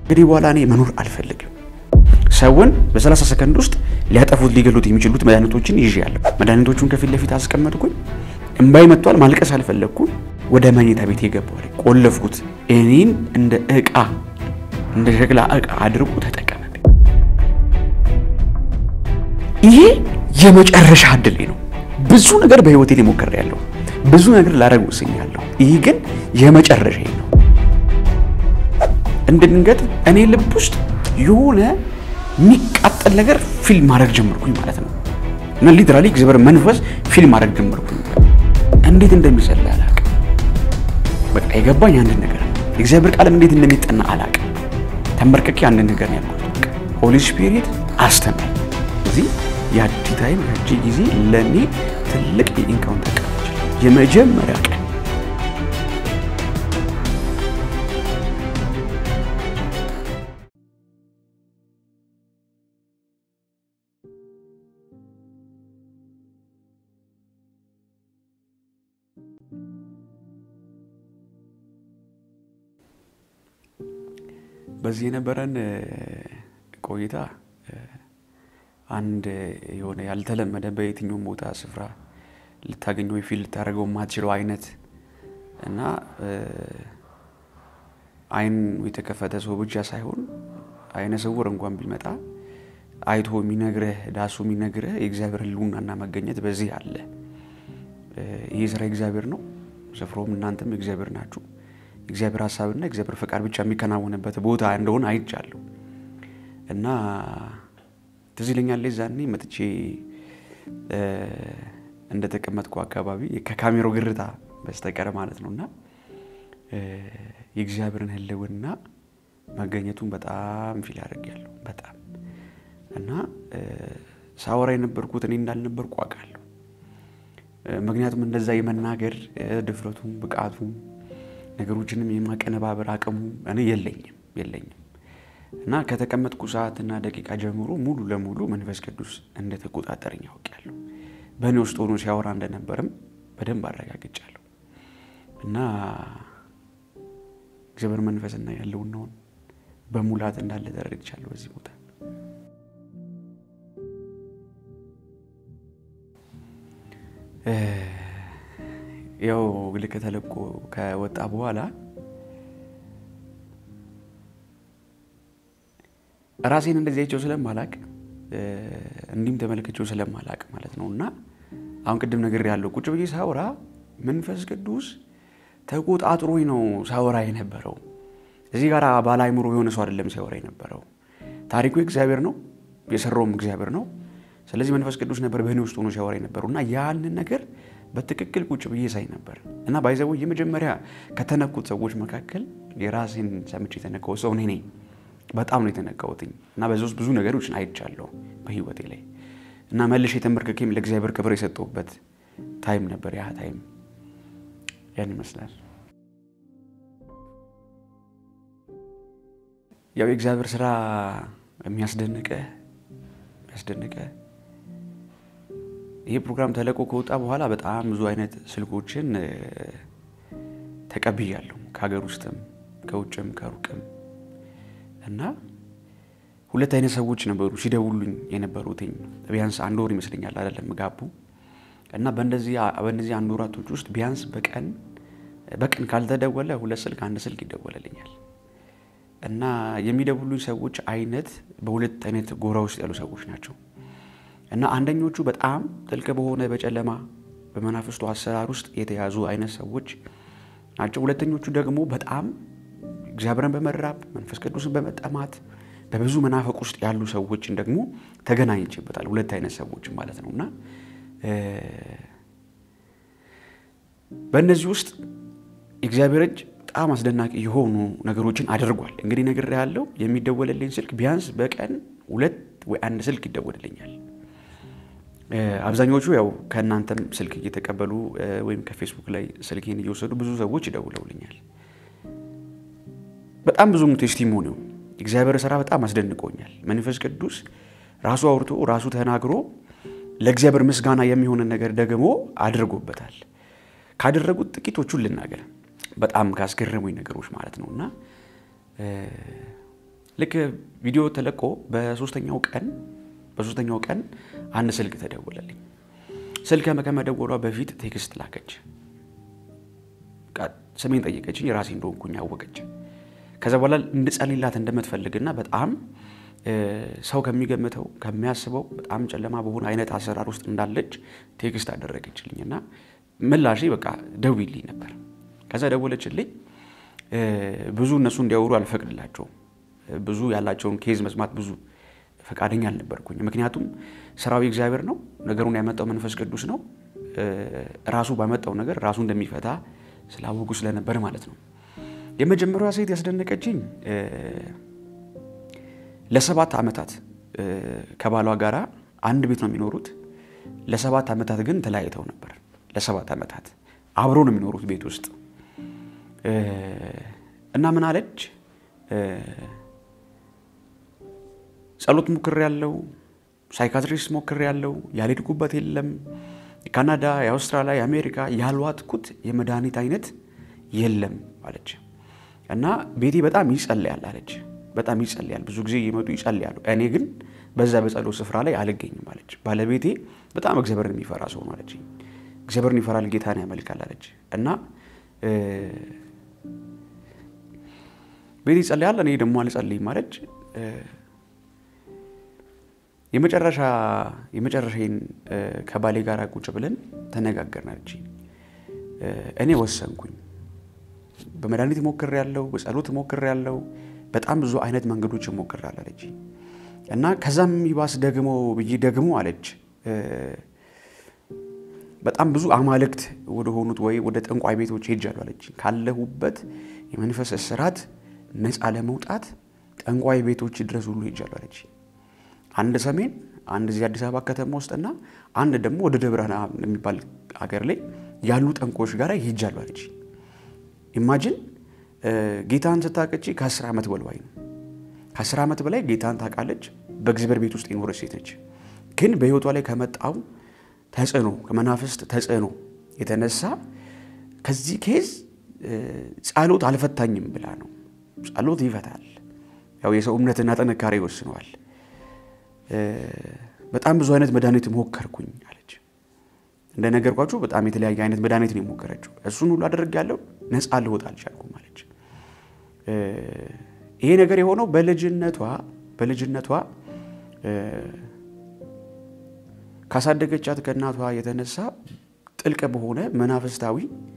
እንግዲህ በኋላ እኔ መኖር አልፈልግም። ሰውን በ30 ሰከንድ ውስጥ ሊያጠፉት ሊገሉት የሚችሉት መድኃኒቶችን ይዤያለሁ። መድኃኒቶቹን ከፊት ለፊት አስቀመጥኩኝ። እምባይ መጥቷል። ማልቀስ አልፈለግኩም። ወደ መኝታ ቤት የገባሁ ቆለፍኩት። እኔን እንደ እቃ እንደ ሸክላ እቃ አድርጎ ተጠቀመብኝ። ይሄ የመጨረሻ እድሌ ነው። ብዙ ነገር በህይወቴ ላይ ሞክሬያለሁ። ብዙ ነገር ላደርግ ወስኛለሁ። ይህ ግን የመጨረሻ ነው። እንደ ድንገት እኔ ልብ ውስጥ የሆነ የሚቃጠል ነገር ፊልም ማድረግ ጀመርኩኝ ማለት ነው። እና ሊትራሊ እግዚአብሔር መንፈስ ፊልም ማድረግ ጀመርኩኝ። እንዴት እንደሚጸልይ አላውቅም። በቃ የገባኝ አንድ ነገር ነው። እግዚአብሔር ቃልም እንዴት እንደሚጠና አላውቅም። ተንበርክኬ አንድ ነገር ነው ያልኩት። በቃ ሆሊ ስፒሪት አስተምረኝ። እዚህ ያቺ ታይም ያቺ ጊዜ ለእኔ ትልቅ የኢንካውንተር ቀን የመጀመሪያ ቀን በዚህ የነበረን ቆይታ አንድ የሆነ ያልተለመደ በየትኛውም ቦታ ስፍራ ልታገኘው ወይ ፊል ልታደርገው የማትችለው አይነት እና አይን የተከፈተ ሰው ብቻ ሳይሆን አይነ ስውር እንኳን ቢመጣ አይቶ የሚነግርህ ዳሱ የሚነግርህ የእግዚአብሔር ሕልውናና መገኘት በዚህ አለ። ይህ ስራ እግዚአብሔር ነው። ስፍራውም እናንተም እግዚአብሔር ናችሁ። የእግዚአብሔር ሀሳብና የእግዚአብሔር ፈቃድ ብቻ የሚከናወንበት ቦታ እንደሆነ አይቻለሁ እና ትዝ ይለኛል ዛኔ መጥቼ እንደተቀመጥኩ አካባቢ ከካሜራው ግርታ በስተቀር ማለት ነው እና የእግዚአብሔርን ህልውና መገኘቱን በጣም ፊል አድርጌያለሁ። በጣም እና ሳወራ የነበርኩት እኔ እንዳልነበርኩ አውቃለሁ። ምክንያቱም እንደዛ የመናገር ድፍረቱም ብቃቱም ነገሮችንም የማቀነባበር አቅሙ እኔ የለኝም የለኝም እና ከተቀመጥኩ ሰዓትና ደቂቃ ጀምሮ ሙሉ ለሙሉ መንፈስ ቅዱስ እንደተቆጣጠረኝ ያውቃለሁ። በእኔ ውስጥ ሆኖ ሲያወራ እንደነበርም በደንብ አረጋግጫለሁ። እና እግዚአብሔር መንፈስና ያለውናውን በሙላት እንዳለ ተረድቻለሁ በዚህ ቦታ ያው ልክ ተለቆ ከወጣ በኋላ ራሴን እንደዚህ አይቼው ስለማላቅ እንዲህም ተመልክቼው ስለማላቅ ማለት ነው። እና አሁን ቅድም ነገር ያለው ቁጭ ብዬ ሳወራ መንፈስ ቅዱስ ተቆጣጥሮኝ ነው ሳወራ የነበረው። እዚህ ጋር ባለ አይምሮ የሆነ ሰው አይደለም ሲያወራ የነበረው። ታሪኩ እግዚአብሔር ነው፣ የሰራውም እግዚአብሔር ነው። ስለዚህ መንፈስ ቅዱስ ነበር በእኔ ውስጥ ሆኖ ሲያወራ የነበረው እና ያንን ነገር በትክክል ቁጭ ብዬ ሳይ ነበር እና ባይዘው የመጀመሪያ ከተነኩት ሰዎች መካከል የራሴን ሰምቼ የተነካው ሰው እኔ ነኝ። በጣም ነው የተነካሁትኝ እና በዚ ውስጥ ብዙ ነገሮችን አይቻለሁ በህይወቴ ላይ እና መልሼ የተንበርክኬም ለእግዚአብሔር ክብር የሰጠሁበት ታይም ነበር። ያ ታይም ያን ይመስላል። ያው የእግዚአብሔር ስራ የሚያስደንቀ የሚያስደንቀ ይህ ፕሮግራም ተለቆ ከወጣ በኋላ በጣም ብዙ አይነት ስልኮችን ተቀብያለሁ ከሀገር ውስጥም ከውጭም ከሩቅም እና ሁለት አይነት ሰዎች ነበሩ ሲደውሉኝ የነበሩትኝ ቢያንስ አንድ ወር ይመስለኛል አይደለም ጋቡ እና በእንደዚህ አንድ ወራቶች ውስጥ ቢያንስ በቀን በቀን ካልተደወለ ሁለት ስልክ አንድ ስልክ ይደወለልኛል እና የሚደውሉኝ ሰዎች አይነት በሁለት አይነት ጎራ ውስጥ ያሉ ሰዎች ናቸው እና አንደኞቹ በጣም ጥልቅ በሆነ በጨለማ በመናፍስቱ አሰራር ውስጥ የተያዙ አይነት ሰዎች ናቸው። ሁለተኞቹ ደግሞ በጣም እግዚአብሔርን በመራብ መንፈስ ቅዱስን በመጠማት በብዙ መናፈቅ ውስጥ ያሉ ሰዎችን ደግሞ ተገናኝቼበታል። ሁለት አይነት ሰዎች ማለት ነው እና በእነዚህ ውስጥ የእግዚአብሔር እጅ በጣም አስደናቂ የሆኑ ነገሮችን አድርጓል። እንግዲህ ነገር ያለው የሚደወልልኝ ስልክ ቢያንስ በቀን ሁለት ወይ አንድ ስልክ ይደወልልኛል። አብዛኞቹ ያው ከእናንተም ስልክ እየተቀበሉ ወይም ከፌስቡክ ላይ ስልኬን እየወሰዱ ብዙ ሰዎች ይደውለውልኛል። በጣም ብዙ ቴስቲሞኒው እግዚአብሔር ስራ በጣም አስደንቆኛል። መንፈስ ቅዱስ ራሱ አውርቶ ራሱ ተናግሮ ለእግዚአብሔር ምስጋና የሚሆንን ነገር ደግሞ አድርጎበታል። ካደረጉት ጥቂቶቹን ልናገር፣ በጣም ካስገረሙኝ ነገሮች ማለት ነው እና ልክ ቪዲዮ ተለቆ በሶስተኛው ቀን በሶስተኛው ቀን አንድ ስልክ ተደወለልኝ። ስልክ ከመደወሏ በፊት ቴክስት ላከች። ስሜን ጠየቀችኝ። ራሴ እንደሆንኩኝ አወቀች። ከዛ በኋላ እንድጸልይላት እንደምትፈልግና በጣም ሰው ከሚገምተው ከሚያስበው በጣም ጨለማ በሆነ አይነት አሰራር ውስጥ እንዳለች ቴክስት አደረገችልኝ እና ምላሽ በቃ ደውይልኝ ነበር። ከዛ ደወለችልኝ። ብዙ እነሱ እንዲያወሩ አልፈቅድላቸውም። ብዙ ያላቸውን ኬዝ መስማት ብዙ ፈቃደኛ አልነበርኩኝ። ምክንያቱም ስራዊ እግዚአብሔር ነው፣ ነገሩን ያመጣው መንፈስ ቅዱስ ነው። ራሱ ባመጣው ነገር ራሱ እንደሚፈታ ስላወቁ ስለነበር ማለት ነው። የመጀመሪያዋ ሴት ያስደነቀችኝ ለሰባት ዓመታት ከባሏ ጋራ አንድ ቤት ነው የሚኖሩት። ለሰባት ዓመታት ግን ተለያይተው ነበር። ለሰባት ዓመታት አብሮ ነው የሚኖሩት ቤት ውስጥ እና ምን አለች፣ ጸሎት ሞክር ያለው ሳይካትሪስት ሞክር ያለው ያልሄድኩበት የለም የካናዳ፣ የአውስትራሊያ፣ የአሜሪካ ያልዋጥኩት የመድኃኒት አይነት የለም አለች እና ቤቴ በጣም ይጸልያል አለች። በጣም ይጸልያል፣ ብዙ ጊዜ እየመጡ ይጸልያሉ። እኔ ግን በዛ በጸሎት ስፍራ ላይ አልገኝም አለች። ባለቤቴ በጣም እግዚአብሔርን የሚፈራ ሰው ነው አለች። እግዚአብሔርን ይፈራል፣ ጌታን ያመልካል አለች እና ቤቴ ይጸልያል፣ እኔ ደግሞ አልጸልይም አለች። የመጨረሻ የመጨረሻዬን ከባሌ ጋር ቁጭ ብለን ተነጋገርን አለች። እኔ ወሰንኩኝ። በመድኃኒት ሞክር ያለው በጸሎት ሞክር ያለው በጣም ብዙ አይነት መንገዶች ሞክር አለች እና ከዛም ይባስ ደግሞ ብዬ ደግሞ አለች በጣም ብዙ አማልክት ወደ ሆኑት ወይ ወደ ጠንቋይ ቤቶች ሄጃለሁ አለች። ካለሁበት የመንፈስ እስራት ነፃ ለመውጣት ጠንቋይ ቤቶች ድረስ ሁሉ ሄጃለሁ አለች። አንድ ሰሜን፣ አንድ እዚህ አዲስ አበባ ከተማ ውስጥና አንድ ደግሞ ወደ ደብረ ብርሃን የሚባል ሀገር ላይ ያሉ ጠንቋዮች ጋር ሄጃለሁ አለች። ኢማጅን ጌታን ስታቀጪ ከአስር ዓመት በልዋይ ነው። ከአስር ዓመት በላይ ጌታን ታውቃለች። በእግዚአብሔር ቤት ውስጥ የኖረች ሴት ነች። ግን በሕይወቷ ላይ ከመጣው ተጽዕኖ ከመናፍስት ተጽዕኖ የተነሳ ከዚህ ኬዝ ጸሎት አልፈታኝም ብላ ነው። ጸሎት ይፈታል። ያው የሰው እምነትና ጥንካሬ ይወስነዋል። በጣም ብዙ አይነት መድኃኒት ሞከርኩኝ አለች። እንደነገርኳችሁ በጣም የተለያየ አይነት መድኃኒት ነው የሞከረችው። እሱን ሁሉ አደርጋለሁ፣ ነፃ ልወጣ አልቻልኩም አለች። ይሄ ነገር የሆነው በልጅነቷ በልጅነቷ ካሳደገቻት ከእናቷ የተነሳ ጥልቅ በሆነ መናፍስታዊ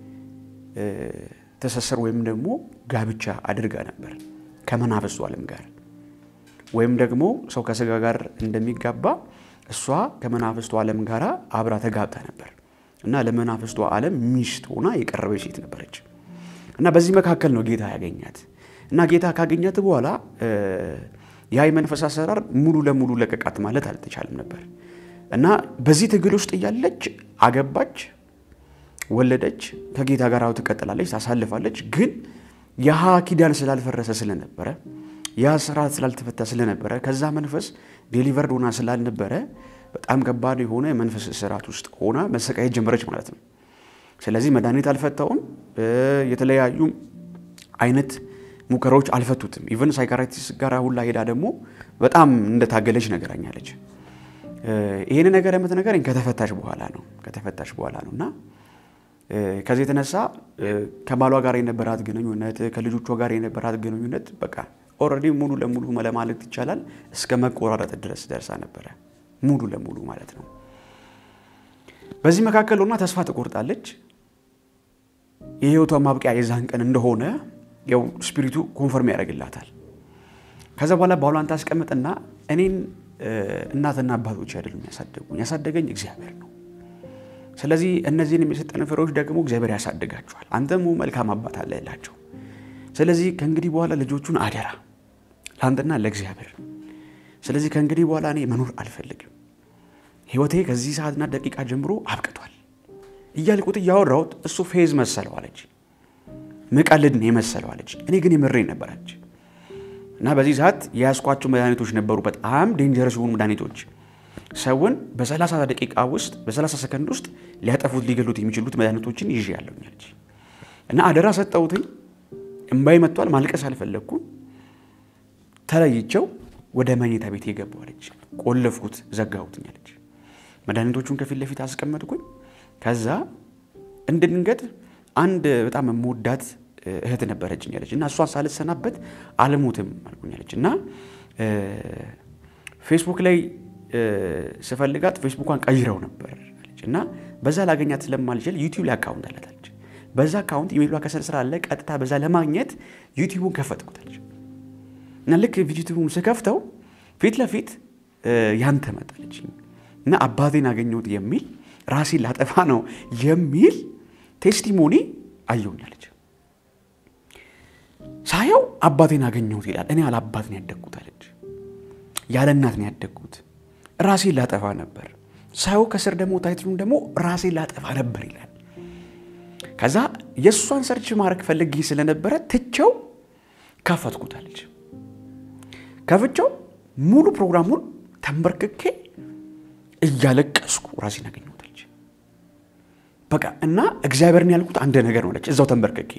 ትስስር ወይም ደግሞ ጋብቻ አድርጋ ነበር ከመናፍስቱ ዓለም ጋር ወይም ደግሞ ሰው ከስጋ ጋር እንደሚጋባ እሷ ከመናፍስቱ ዓለም ጋር አብራ ተጋብታ ነበር እና ለመናፍስቱ ዓለም ሚስት ሆና የቀረበች ሴት ነበረች እና በዚህ መካከል ነው ጌታ ያገኛት እና ጌታ ካገኛት በኋላ ያ የመንፈስ አሰራር ሙሉ ለሙሉ ለቀቃት ማለት አልተቻለም ነበር እና በዚህ ትግል ውስጥ እያለች አገባች፣ ወለደች፣ ከጌታ ጋር ትቀጥላለች፣ ታሳልፋለች። ግን የሃ ኪዳን ስላልፈረሰ ስለነበረ ያ ስርዓት ስላልተፈታ ስለነበረ ከዛ መንፈስ ዴሊቨርድ ሆና ስላልነበረ በጣም ከባድ የሆነ የመንፈስ ስርዓት ውስጥ ሆና መሰቃየት ጀመረች ማለት ነው። ስለዚህ መድኃኒት አልፈታውም። የተለያዩ አይነት ሙከራዎች አልፈቱትም። ኢቨን ሳይካራቲስት ጋር ሁላ ሄዳ ደግሞ በጣም እንደታገለች ነገራኛለች። ይህን ነገር የምትነገረኝ ከተፈታሽ በኋላ ነው ከተፈታሽ በኋላ ነው እና ከዚህ የተነሳ ከባሏ ጋር የነበራት ግንኙነት ከልጆቿ ጋር የነበራት ግንኙነት በቃ ኦልሬዲ ሙሉ ለሙሉ ለማለት ይቻላል እስከ መቆራረጥ ድረስ ደርሳ ነበረ። ሙሉ ለሙሉ ማለት ነው። በዚህ መካከል ሆና ተስፋ ትቆርጣለች። የህይወቷ ማብቂያ የዛን ቀን እንደሆነ ያው ስፒሪቱ ኮንፈርም ያደርግላታል። ከዛ በኋላ ባሏን ታስቀምጥና እኔን እናትና አባቶች አይደሉም ያሳደጉኝ፣ ያሳደገኝ እግዚአብሔር ነው። ስለዚህ እነዚህን የሰጠን ፍሬዎች ደግሞ እግዚአብሔር ያሳድጋቸዋል። አንተም መልካም አባት አለ እላቸው። ስለዚህ ከእንግዲህ በኋላ ልጆቹን አደራ ለአንተና ለእግዚአብሔር። ስለዚህ ከእንግዲህ በኋላ እኔ መኖር አልፈልግም። ህይወቴ ከዚህ ሰዓትና ደቂቃ ጀምሮ አብቅቷል እያልኩት እያወራሁት እሱ ፌዝ መሰለው አለች። ምቀልድ ነው የመሰለው አለች። እኔ ግን የምሬን ነበረች እና በዚህ ሰዓት የያዝኳቸው መድኃኒቶች ነበሩ። በጣም ዴንጀረስ የሆኑ መድኃኒቶች ሰውን በ30 ደቂቃ ውስጥ በ30 ሰከንድ ውስጥ ሊያጠፉት ሊገሉት የሚችሉት መድኃኒቶችን ይዤ ያለኛለች እና አደራ ሰጠሁትኝ። እምባይ መጥቷል። ማልቀስ አልፈለግኩም። ተለይቸው ወደ መኝታ ቤት የገባሁ አለች። ቆለፍኩት፣ ዘጋሁትኝ አለች። መድኃኒቶቹን ከፊት ለፊት አስቀመጥኩኝ። ከዛ እንደ ድንገት አንድ በጣም የምወዳት እህት ነበረችኝ አለች እና እሷን ሳልሰናበት አልሞትም አልኩኝ አለች እና ፌስቡክ ላይ ስፈልጋት ፌስቡኳን ቀይረው ነበር አለች እና በዛ ላገኛት ስለማልችል ዩቲዩብ ላይ አካውንት አላት አለች። በዛ አካውንት ኢሜይሏ ከስር ስላለ ቀጥታ በዛ ለማግኘት ዩቲዩቡን ከፈትኩት አለች እና ልክ ዩቲዩቡን ስከፍተው ፊት ለፊት ያንተ መጣለች እና አባቴን አገኘሁት የሚል ራሴን ላጠፋ ነው የሚል ቴስቲሞኒ አየሁኛለች። ሳየው አባቴን አገኘሁት ይላል። እኔ ያለ አባት ነው ያደግኩት አለች። ያለ እናት ነው ያደግኩት። ራሴን ላጠፋ ነበር። ሳየው ከስር ደግሞ ታይትሉን ደግሞ ራሴን ላጠፋ ነበር ይላል። ከዛ የእሷን ሰርች ማድረግ ፈልጌ ስለነበረ ትቸው ከፈትኩት አለች። ከፍቼው ሙሉ ፕሮግራሙን ተንበርክኬ እያለቀስኩ ራሴን አገኘሁት አለች። በቃ እና እግዚአብሔርን ያልኩት አንድ ነገር ነው አለች። እዛው ተንበርክኬ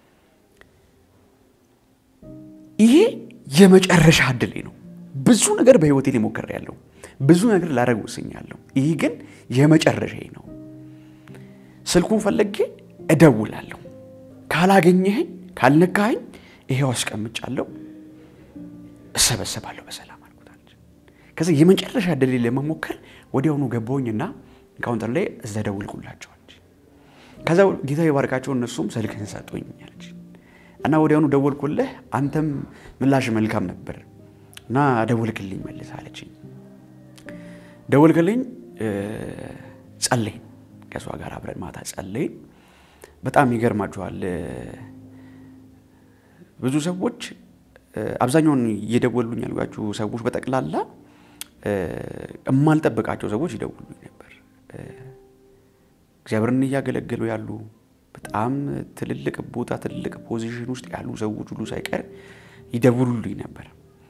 ይሄ የመጨረሻ እድሌ ነው። ብዙ ነገር በህይወቴ ላይ ሞክሬያለሁ። ብዙ ነገር ላደርግ ወስኛለሁ። ይህ ግን የመጨረሻዬ ነው። ስልኩን ፈለጌ እደውላለሁ። ካላገኘኸኝ፣ ካልነካኸኝ ይሄው አስቀምጫለሁ፣ እሰበሰባለሁ በሰላም አልኩታለች። ከዚ የመጨረሻ እድሌ ለመሞከር ወዲያውኑ ገባሁኝና ካውንተር ላይ እዛ ደውልኩላቸዋለች። ከዛ ጌታ የባርካቸው እነሱም ስልክህን ሰጡኝ አለች እና ወዲያውኑ ደወልኩልህ፣ አንተም ምላሽ መልካም ነበር እና ደወልክልኝ መልስ አለችኝ። ደወልክልኝ፣ ጸለይን፣ ከእሷ ጋር አብረን ማታ ጸለይን። በጣም ይገርማችኋል። ብዙ ሰዎች አብዛኛውን እየደወሉኝ ያልኳችሁ ሰዎች በጠቅላላ የማልጠብቃቸው ሰዎች ይደውሉኝ ነበር። እግዚአብሔርን እያገለገሉ ያሉ በጣም ትልልቅ ቦታ ትልልቅ ፖዚሽን ውስጥ ያሉ ሰዎች ሁሉ ሳይቀር ይደውሉልኝ ነበር።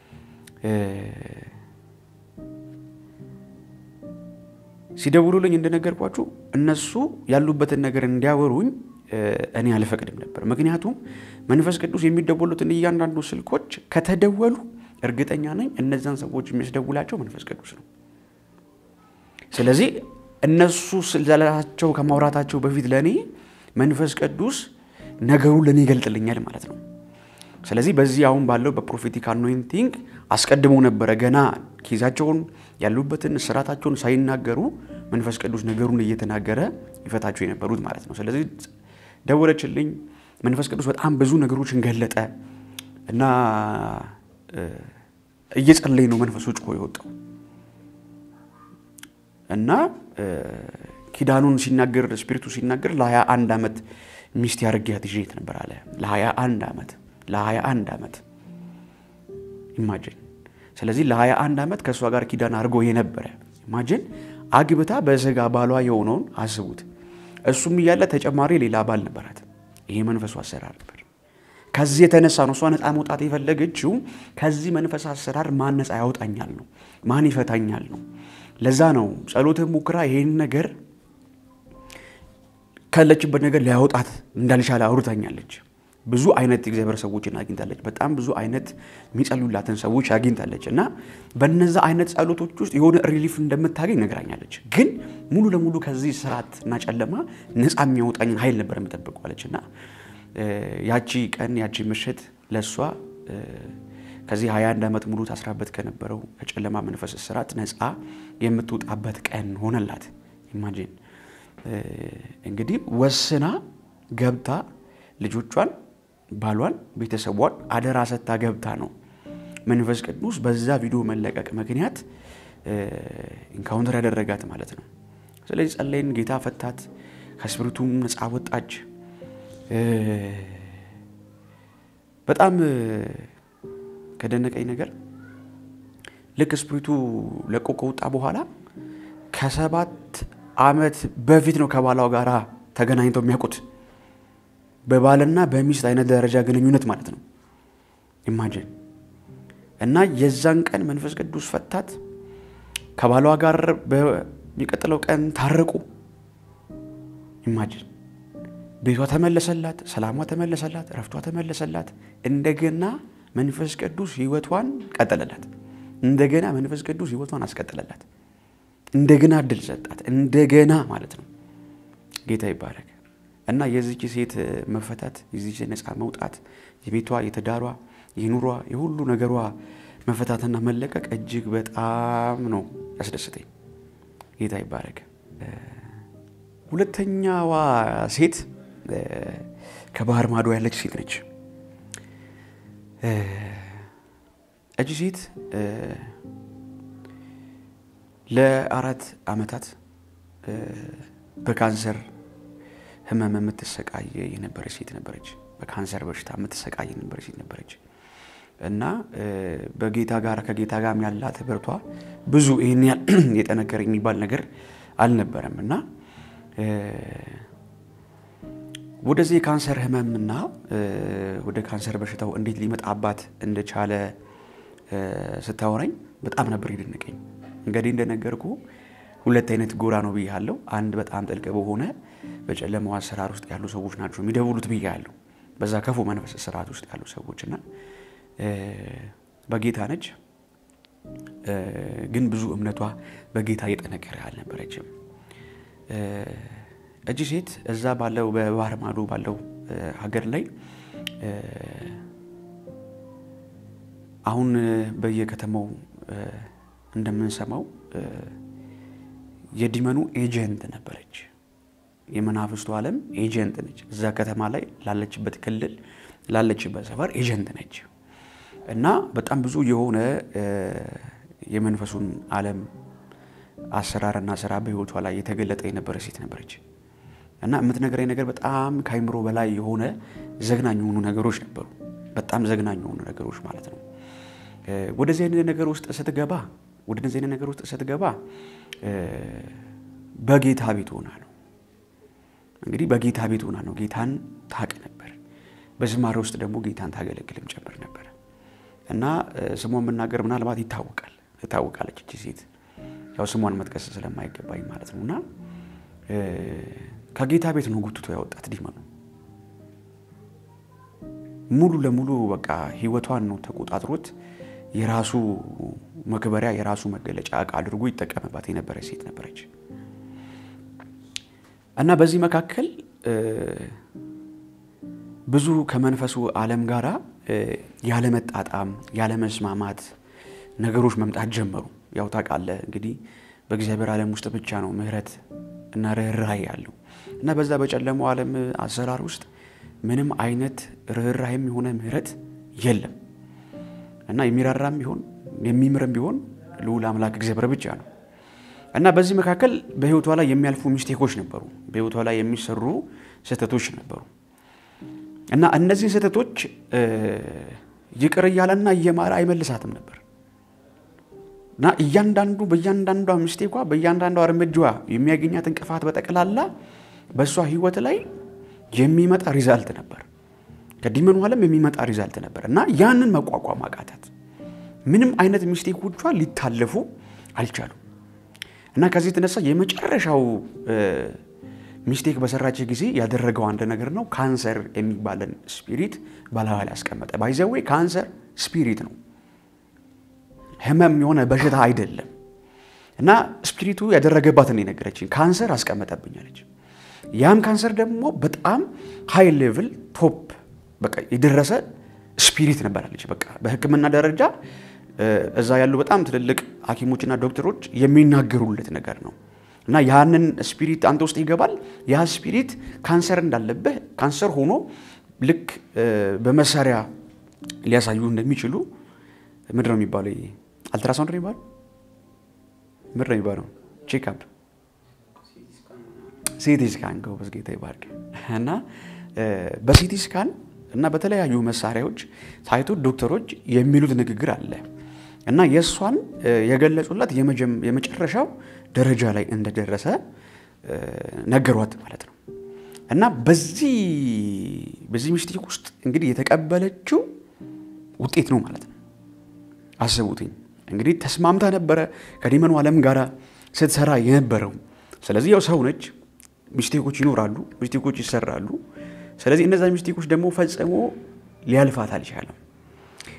ሲደውሉልኝ እንደነገርኳችሁ እነሱ ያሉበትን ነገር እንዲያወሩኝ እኔ አልፈቅድም ነበር። ምክንያቱም መንፈስ ቅዱስ የሚደወሉትን እያንዳንዱ ስልኮች ከተደወሉ እርግጠኛ ነኝ እነዛን ሰዎች የሚያስደውላቸው መንፈስ ቅዱስ ነው። ስለዚህ እነሱ ስለላቸው ከማውራታቸው በፊት ለእኔ መንፈስ ቅዱስ ነገሩን ለእኔ ይገልጥልኛል ማለት ነው። ስለዚህ በዚህ አሁን ባለው በፕሮፌቲክ አኖይንቲንግ አስቀድሞ ነበረ ገና ኬዛቸውን ያሉበትን ስራታቸውን ሳይናገሩ መንፈስ ቅዱስ ነገሩን እየተናገረ ይፈታቸው የነበሩት ማለት ነው። ስለዚህ ደወለችልኝ። መንፈስ ቅዱስ በጣም ብዙ ነገሮችን ገለጠ እና እየጸለይ ነው መንፈሱ ጮሆ የወጣው እና ኪዳኑን ሲናገር ስፒሪቱ ሲናገር ለሀያ አንድ ዓመት ሚስት ያርጊያት ይዤት ነበር አለ። ለሀያ አንድ ዓመት ለሀያ አንድ ዓመት ኢማጅን። ስለዚህ ለሀያ አንድ ዓመት ከእሷ ጋር ኪዳን አድርጎ የነበረ ኢማጅን አግብታ በስጋ ባሏ የሆነውን አስቡት። እሱም እያለ ተጨማሪ ሌላ ባል ነበራት። ይሄ መንፈሱ አሰራር ነበር። ከዚህ የተነሳ ነው እሷ ነፃ መውጣት የፈለገችው። ከዚህ መንፈስ አሰራር ማን ነፃ ያወጣኛል ነው፣ ማን ይፈታኛል ነው። ለዛ ነው ጸሎት ሙክራ ይሄን ነገር ካለችበት ነገር ሊያወጣት እንዳልቻለ አውርታኛለች። ብዙ አይነት የእግዚአብሔር ሰዎችን አግኝታለች። በጣም ብዙ አይነት የሚጸሉላትን ሰዎች አግኝታለች እና በነዛ አይነት ጸሎቶች ውስጥ የሆነ ሪሊፍ እንደምታገኝ ነግራኛለች። ግን ሙሉ ለሙሉ ከዚህ ስርዓት እና ጨለማ ነፃ የሚያወጣኝ ኃይል ነበር የምጠብቀዋለች እና ያቺ ቀን ያቺ ምሽት ለእሷ ከዚህ 21 ዓመት ሙሉ ታስራበት ከነበረው ከጨለማ መንፈስ ስርዓት ነፃ የምትወጣበት ቀን ሆነላት። ኢማጂን እንግዲህ ወስና ገብታ ልጆቿን፣ ባሏን፣ ቤተሰቧን አደራ ሰታ ገብታ ነው መንፈስ ቅዱስ በዛ ቪዲዮ መለቀቅ ምክንያት ኢንካውንተር ያደረጋት ማለት ነው። ስለዚህ ጸለይን፣ ጌታ ፈታት፣ ከስፕሪቱም ነፃ ወጣች። በጣም ከደነቀኝ ነገር ልክ ስፕሪቱ ለቆ ከወጣ በኋላ ከሰባት ዓመት በፊት ነው ከባሏ ጋር ተገናኝተው የሚያውቁት። በባልና በሚስት አይነት ደረጃ ግንኙነት ማለት ነው። ኢማጅን እና የዛን ቀን መንፈስ ቅዱስ ፈታት። ከባሏ ጋር በሚቀጥለው ቀን ታረቁ። ኢማጅን ቤቷ ተመለሰላት፣ ሰላሟ ተመለሰላት፣ ረፍቷ ተመለሰላት። እንደገና መንፈስ ቅዱስ ህይወቷን ቀጠለላት። እንደገና መንፈስ ቅዱስ ህይወቷን አስቀጠለላት። እንደገና እድል ሰጣት። እንደገና ማለት ነው። ጌታ ይባረክ እና የዚች ሴት መፈታት፣ የዚች ነፃ መውጣት፣ የቤቷ፣ የትዳሯ፣ የኑሯ፣ የሁሉ ነገሯ መፈታትና መለቀቅ እጅግ በጣም ነው ያስደስተኝ። ጌታ ይባረክ። ሁለተኛዋ ሴት ከባህር ማዶ ያለች ሴት ነች። እጅ ሴት ለአራት ዓመታት በካንሰር ህመም የምትሰቃይ የነበረች ሴት ነበረች። በካንሰር በሽታ የምትሰቃይ የነበረች ሴት ነበረች እና በጌታ ጋር ከጌታ ጋር ያላት ህብረቷ ብዙ ይህን ያህል የጠነከረ የሚባል ነገር አልነበረም እና ወደዚህ የካንሰር ህመምና ወደ ካንሰር በሽታው እንዴት ሊመጣባት እንደቻለ ስታወራኝ በጣም ነበር የደነቀኝ። እንግዲህ እንደነገርኩ ሁለት አይነት ጎራ ነው ብያለሁ። አንድ በጣም ጥልቅ በሆነ በጨለማው አሰራር ውስጥ ያሉ ሰዎች ናቸው የሚደውሉት ብያለሁ። በዛ ክፉ መንፈስ ስርዓት ውስጥ ያሉ ሰዎች እና በጌታ ነች፣ ግን ብዙ እምነቷ በጌታ እየጠነከረ አልነበረችም። እጅ ሴት እዛ ባለው በባህር ማዶ ባለው ሀገር ላይ አሁን በየከተማው እንደምንሰማው የዲመኑ ኤጀንት ነበረች። የመናፍስቱ ዓለም ኤጀንት ነች። እዛ ከተማ ላይ ላለችበት ክልል ላለችበት ሰፈር ኤጀንት ነች እና በጣም ብዙ የሆነ የመንፈሱን ዓለም አሰራርና ስራ በህይወቷ ላይ የተገለጠ የነበረ ሴት ነበረች እና የምትነግረኝ ነገር በጣም ከአይምሮ በላይ የሆነ ዘግናኝ የሆኑ ነገሮች ነበሩ። በጣም ዘግናኝ የሆኑ ነገሮች ማለት ነው። ወደዚህ አይነት ነገር ውስጥ ስትገባ ወደዚህ አይነት ነገር ውስጥ ስትገባ በጌታ ቤት ሆና ነው እንግዲህ በጌታ ቤት ሆና ነው ጌታን ታቅ ነበር። በዝማሬ ውስጥ ደግሞ ጌታን ታገለግልም ጨምር ነበር እና ስሟን መናገር ምናልባት ይታወቃል ትታወቃለች እቺ ሴት ያው ስሟን መጥቀስ ስለማይገባኝ ማለት ነው እና ከጌታ ቤት ነው ጉትቶ ያወጣት ዲመኑ ሙሉ ለሙሉ በቃ ህይወቷን ነው ተቆጣጥሮት የራሱ መክበሪያ የራሱ መገለጫ እቃ አድርጎ ይጠቀምባት የነበረ ሴት ነበረች እና በዚህ መካከል ብዙ ከመንፈሱ ዓለም ጋራ ያለመጣጣም ያለመስማማት ነገሮች መምጣት ጀመሩ። ያው ታውቃለህ እንግዲህ በእግዚአብሔር ዓለም ውስጥ ብቻ ነው ምህረት እና ርኅራኄ ያለው እና በዛ በጨለማው ዓለም አሰራር ውስጥ ምንም አይነት ርኅራኄም የሆነ ምህረት የለም እና የሚራራም ቢሆን የሚምርም ቢሆን ልዑል አምላክ እግዚአብሔር ብቻ ነው እና በዚህ መካከል በህይወቷ ላይ የሚያልፉ ሚስቴኮች ነበሩ። በህይወቷ ላይ የሚሰሩ ስህተቶች ነበሩ እና እነዚህን ስህተቶች ይቅር እያለና እየማረ አይመልሳትም ነበር እና እያንዳንዱ በእያንዳንዷ ሚስቴኳ በእያንዳንዷ እርምጃዋ የሚያገኛት እንቅፋት በጠቅላላ በእሷ ህይወት ላይ የሚመጣ ሪዛልት ነበር። ከዲመኑ ዓለም የሚመጣ ሪዛልት ነበር እና ያንን መቋቋም አቃታት። ምንም አይነት ሚስቴኮቿ ሊታለፉ አልቻሉም እና ከዚህ የተነሳ የመጨረሻው ሚስቴክ በሰራች ጊዜ ያደረገው አንድ ነገር ነው። ካንሰር የሚባለን ስፒሪት በላዋ ላይ ያስቀመጠ። ባይዘዌ ካንሰር ስፒሪት ነው፣ ህመም የሆነ በሽታ አይደለም። እና ስፒሪቱ ያደረገባትን የነገረችኝ ካንሰር አስቀመጠብኛለች። ያም ካንሰር ደግሞ በጣም ሃይ ሌቭል ቶፕ በቃ የደረሰ ስፒሪት ነበራለች። በቃ በህክምና ደረጃ እዛ ያሉ በጣም ትልልቅ ሐኪሞችና ዶክተሮች የሚናገሩለት ነገር ነው እና ያንን ስፒሪት አንተ ውስጥ ይገባል። ያ ስፒሪት ካንሰር እንዳለብህ ካንሰር ሆኖ ልክ በመሳሪያ ሊያሳዩ እንደሚችሉ ምንድን ነው የሚባለው? አልትራሳውንድ ነው የሚባለው? ምንድን ነው የሚባለው? ቼክአፕ፣ ሲቲ ስካን ጎበዝ፣ ጌታ ይባርክ። እና በሲቲ ስካን እና በተለያዩ መሳሪያዎች ታይቶ ዶክተሮች የሚሉት ንግግር አለ እና የእሷን የገለጹላት የመጨረሻው ደረጃ ላይ እንደደረሰ ነገሯት ማለት ነው። እና በዚህ በዚህ ሚስቴክ ውስጥ እንግዲህ የተቀበለችው ውጤት ነው ማለት ነው። አስቡትኝ እንግዲህ ተስማምታ ነበረ ከዲመኑ ዓለም ጋር ስትሰራ የነበረው። ስለዚህ ያው ሰው ነች፣ ሚስቴኮች ይኖራሉ፣ ሚስቴኮች ይሰራሉ። ስለዚህ እነዛ ሚስቴኮች ደግሞ ፈጽሞ ሊያልፋት አልቻለም።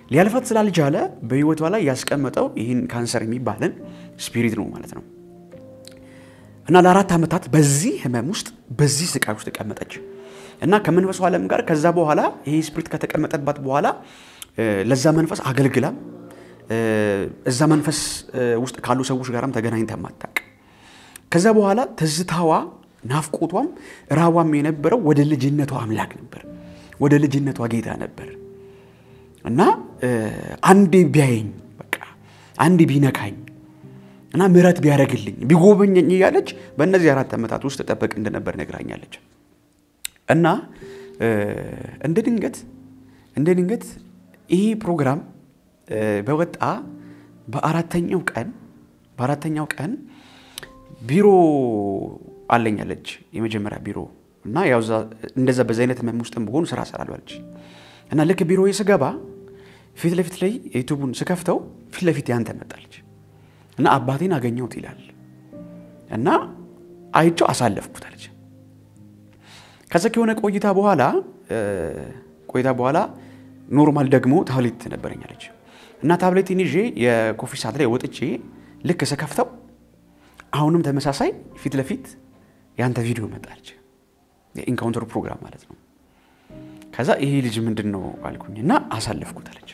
ሊያልፋት ስላልቻለ በህይወቷ ላይ ያስቀመጠው ይህን ካንሰር የሚባልን ስፒሪት ነው ማለት ነው። እና ለአራት ዓመታት በዚህ ህመም ውስጥ በዚህ ስቃይ ውስጥ ተቀመጠች እና ከመንፈሱ ዓለም ጋር ከዛ በኋላ ይሄ ስፒሪት ከተቀመጠባት በኋላ ለዛ መንፈስ አገልግላም እዛ መንፈስ ውስጥ ካሉ ሰዎች ጋርም ተገናኝታ ማታቅ ከዛ በኋላ ትዝታዋ ናፍቆቷም ራቧም የነበረው ወደ ልጅነቷ አምላክ ነበር፣ ወደ ልጅነቷ ጌታ ነበር እና አንዴ ቢያየኝ በቃ አንዴ ቢነካኝ እና ምሕረት ቢያደርግልኝ ቢጎበኘኝ እያለች በእነዚህ አራት ዓመታት ውስጥ ጠበቅ እንደነበር ነግራኛለች። እና እንደ ድንገት እንደ ድንገት ይህ ፕሮግራም በወጣ በአራተኛው ቀን በአራተኛው ቀን ቢሮ አለኛለች የመጀመሪያ ቢሮ እና ያው እንደዛ በዚ አይነት ህመም ውስጥም በሆኑ ስራ ሰራለች እና ልክ ቢሮ ስገባ ፊት ለፊት ላይ ዩቱቡን ስከፍተው ፊት ለፊት ያንተ መጣለች እና አባቴን አገኘሁት ይላል እና አይቼው አሳለፍኩት አለች። ከዛ ከሆነ ቆይታ በኋላ ቆይታ በኋላ ኖርማል ደግሞ ታብሌት ነበረኛለች እና ታብሌትን ይዤ የኮፊ ሰዓት ላይ ወጥቼ ልክ ስከፍተው አሁንም ተመሳሳይ ፊት ለፊት ያንተ ቪዲዮ መጣለች። የኢንካውንተር ፕሮግራም ማለት ነው። ከዛ ይሄ ልጅ ምንድን ነው አልኩኝ እና አሳለፍኩት አለች።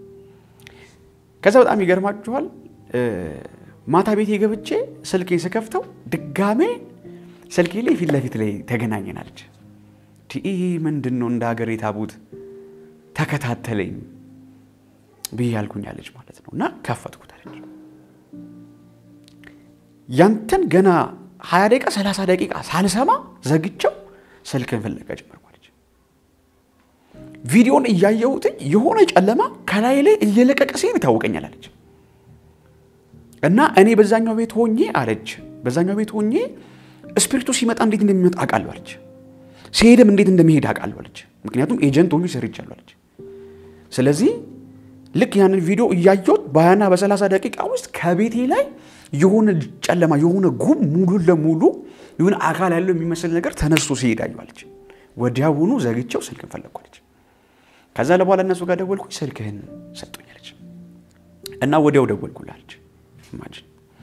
ከዛ በጣም ይገርማችኋል ማታ ቤቴ ገብቼ ስልኬን ስከፍተው ድጋሜ ስልኬ ላይ ፊት ለፊት ላይ ተገናኘናለች። ይህ ምንድን ነው እንደ ሀገር የታቡት ተከታተለኝ ብዬ ያልኩኛለች ማለት ነው እና ከፈትኩት አለች። ያንተን ገና ሀያ ደቂቃ ሰላሳ ደቂቃ ሳልሰማ ዘግቸው ስልክን ፍለጋ ጀመርኳለች። ቪዲዮን እያየሁትኝ የሆነ ጨለማ ከላይ ላይ እየለቀቀ ሲሄድ ይታወቀኛል አለች እና እኔ በዛኛው ቤት ሆኜ አለች በዛኛው ቤት ሆኜ ስፒሪቱ ሲመጣ እንዴት እንደሚመጣ አውቃለሁ አለች። ሲሄድም እንዴት እንደሚሄድ አውቃለሁ አለች። ምክንያቱም ኤጀንት ሆኜ ሰርቻለሁ አለች። ስለዚህ ልክ ያንን ቪዲዮ እያየሁት በሀያና በሰላሳ ደቂቃ ውስጥ ከቤቴ ላይ የሆነ ጨለማ የሆነ ጉም ሙሉ ለሙሉ የሆነ አካል ያለው የሚመስል ነገር ተነስቶ ሲሄድ አየኋለች። ወዲያውኑ ዘግቼው ስልክን ፈለግኳለች። ከዛ ለበኋላ እነሱ ጋር ደወልኩኝ፣ ስልክህን ሰጡኛለች እና ወዲያው ደወልኩላለች። ኢማጂን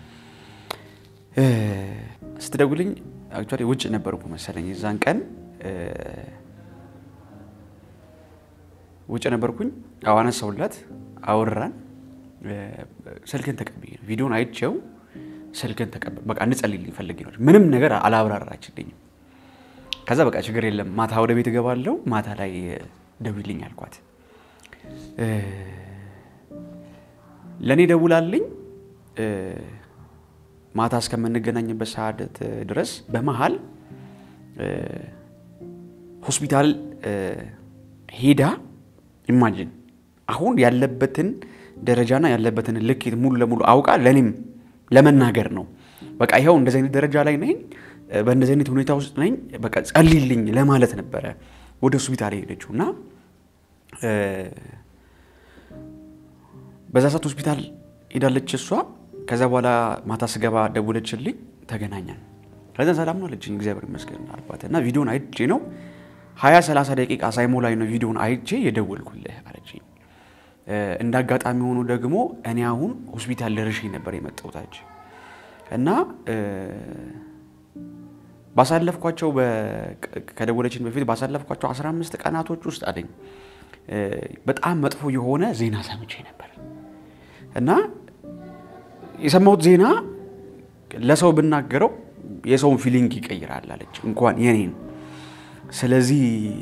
ስትደውልኝ አክቹዋሊ ውጭ ነበርኩ መሰለኝ የዛን ቀን ውጭ ነበርኩኝ። አዎ አነሳሁላት፣ አወራን። ስልክን ተቀብዬ ነው ቪዲዮን አይቼው ስልክን ተቀበል በቃ እንጸልይልኝ ፈልጌ ነው። ምንም ነገር አላብራራችልኝም። ከዛ በቃ ችግር የለም ማታ ወደ ቤት እገባለሁ፣ ማታ ላይ ደውይልኝ አልኳት። ለእኔ ደውላልኝ ማታ እስከምንገናኝበት ሰዓት ድረስ በመሀል ሆስፒታል ሄዳ ኢማጂን አሁን ያለበትን ደረጃና ያለበትን ልኬት ሙሉ ለሙሉ አውቃ ለእኔም ለመናገር ነው። በቃ ይኸው እንደዚህ አይነት ደረጃ ላይ ነኝ፣ በእንደዚህ አይነት ሁኔታ ውስጥ ነኝ፣ በቃ ጸልይልኝ ለማለት ነበረ ወደ ሆስፒታል የሄደችው እና በዛ ሰዓት ሆስፒታል ሄዳለች እሷ። ከዛ በኋላ ማታ ስገባ ደውለችልኝ፣ ተገናኘን። ከዛ ሰላም ነው አለችኝ፣ እግዚአብሔር ይመስገን አልኳት እና ቪዲዮን አይቼ ነው ሀያ ሰላሳ ደቂቃ ሳይሞላኝ ነው ቪዲዮን አይቼ የደወልኩልህ አለችኝ። እንደ አጋጣሚ ሆኖ ደግሞ እኔ አሁን ሆስፒታል ደርሼ ነበር የመጣሁት እና ባሳለፍኳቸው ከደወለችን በፊት ባሳለፍኳቸው 15 ቀናቶች ውስጥ አለኝ በጣም መጥፎ የሆነ ዜና ሰምቼ ነበር እና የሰማሁት ዜና ለሰው ብናገረው የሰውን ፊሊንግ ይቀይራል አለች፣ እንኳን የኔን። ስለዚህ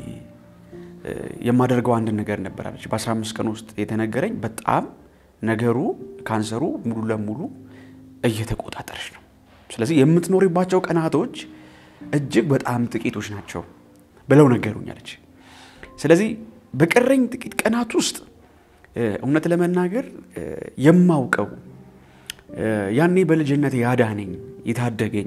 የማደርገው አንድ ነገር ነበር አለች። በ15 ቀን ውስጥ የተነገረኝ በጣም ነገሩ ካንሰሩ ሙሉ ለሙሉ እየተቆጣጠረች ነው። ስለዚህ የምትኖሪባቸው ቀናቶች እጅግ በጣም ጥቂቶች ናቸው ብለው ነገሩኝ አለች። ስለዚህ በቀረኝ ጥቂት ቀናት ውስጥ እውነት ለመናገር የማውቀው ያኔ በልጅነት ያዳነኝ የታደገኝ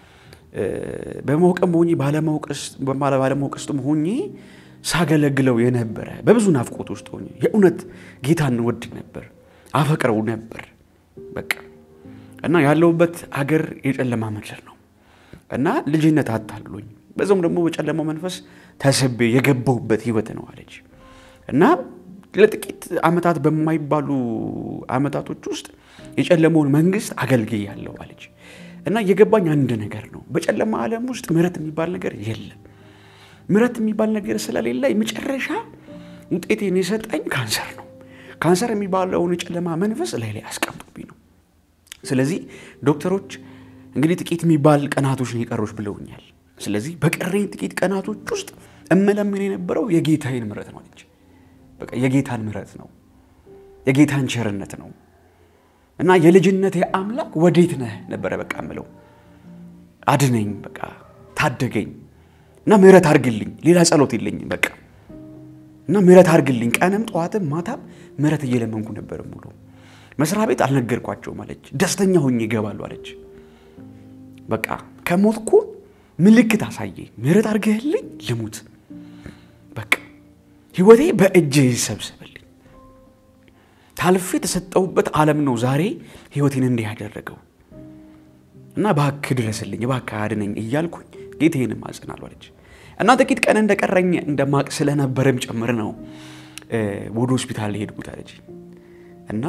በማወቅም ሆኜ ባለማወቅ ውስጥም ሆኜ ሳገለግለው የነበረ በብዙ ናፍቆት ውስጥ ሆኜ የእውነት ጌታን ወድ ነበር፣ አፈቅረው ነበር። በቃ እና ያለሁበት አገር የጨለማ ምድር ነው እና ልጅነት አታሉኝ፣ በዛውም ደግሞ በጨለማው መንፈስ ተስቤ የገባሁበት ህይወት ነው አለች እና ለጥቂት ዓመታት በማይባሉ ዓመታቶች ውስጥ የጨለመውን መንግስት አገልግያለሁ አለች እና የገባኝ አንድ ነገር ነው። በጨለማ ዓለም ውስጥ ምሕረት የሚባል ነገር የለም። ምሕረት የሚባል ነገር ስለሌለ የመጨረሻ ውጤቴን የሰጠኝ ካንሰር ነው። ካንሰር የሚባለውን የጨለማ መንፈስ ላይ ላይ አስቀምጦብኝ ነው። ስለዚህ ዶክተሮች እንግዲህ ጥቂት የሚባል ቀናቶች ነው የቀሩሽ ብለውኛል። ስለዚህ በቀረኝ ጥቂት ቀናቶች ውስጥ እመለምን የነበረው የጌታዬን ምሕረት ነው አለች። በቃ የጌታን ምሕረት ነው፣ የጌታን ቸርነት ነው እና የልጅነቴ አምላክ ወዴት ነህ ነበረ በቃ ምለው አድነኝ፣ በቃ ታደገኝ እና ምሕረት አድርግልኝ። ሌላ ጸሎት የለኝም በቃ እና ምሕረት አድርግልኝ። ቀንም ጠዋትም ማታም ምሕረት እየለመንኩ ነበር ሙሉ መስሪያ ቤት አልነገርኳቸውም አለች። ደስተኛ ሆኜ ይገባሉ አለች። በቃ ከሞትኩ ምልክት አሳየኝ፣ ምሕረት አድርገህልኝ ልሙት። በቃ ህይወቴ በእጅ ይሰብሰብልኝ። ታልፌ የተሰጠሁበት ዓለም ነው ዛሬ ህይወቴን እንዲህ ያደረገው እና እባክህ ድረስልኝ፣ እባክህ አድነኝ እያልኩኝ ጌታዬንም አጽናለሁ አለች። እና ጥቂት ቀን እንደቀረኝ እንደማቅ ስለነበረም ጭምር ነው ወደ ሆስፒታል ሄድኩት አለች። እና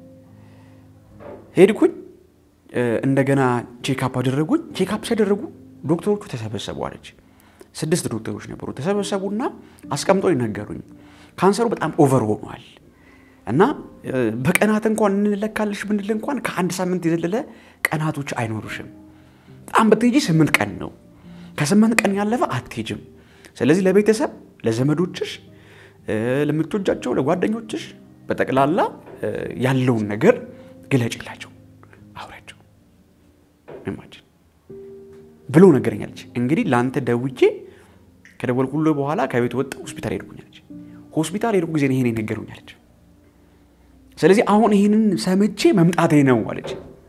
ሄድኩኝ እንደገና ቼክአፕ አደረጉኝ። ቼክአፕ ሲያደረጉ ዶክተሮቹ ተሰበሰቡ አለች። ስድስት ዶክተሮች ነበሩ። ተሰበሰቡና አስቀምጠው ይነገሩኝ ካንሰሩ በጣም ኦቨር ሆኗል እና በቀናት እንኳን እንለካልሽ ብንል እንኳን ከአንድ ሳምንት የዘለለ ቀናቶች አይኖሩሽም። በጣም በትሄጂ ስምንት ቀን ነው። ከስምንት ቀን ያለፈ አትሄጅም። ስለዚህ ለቤተሰብ፣ ለዘመዶችሽ፣ ለምትወጃቸው፣ ለጓደኞችሽ በጠቅላላ ያለውን ነገር ግለጭላቸው፣ አውሪያቸው ኢማጂን ብሎ ነገረኛለች። እንግዲህ ለአንተ ደውቼ ከደወልኩልህ በኋላ ከቤት ወጣ ሆስፒታል ሄድኩኛለች። ሆስፒታል ሄድኩ ጊዜ ይሄን ነገሩኛለች። ስለዚህ አሁን ይህንን ሰምቼ መምጣቴ ነው አለች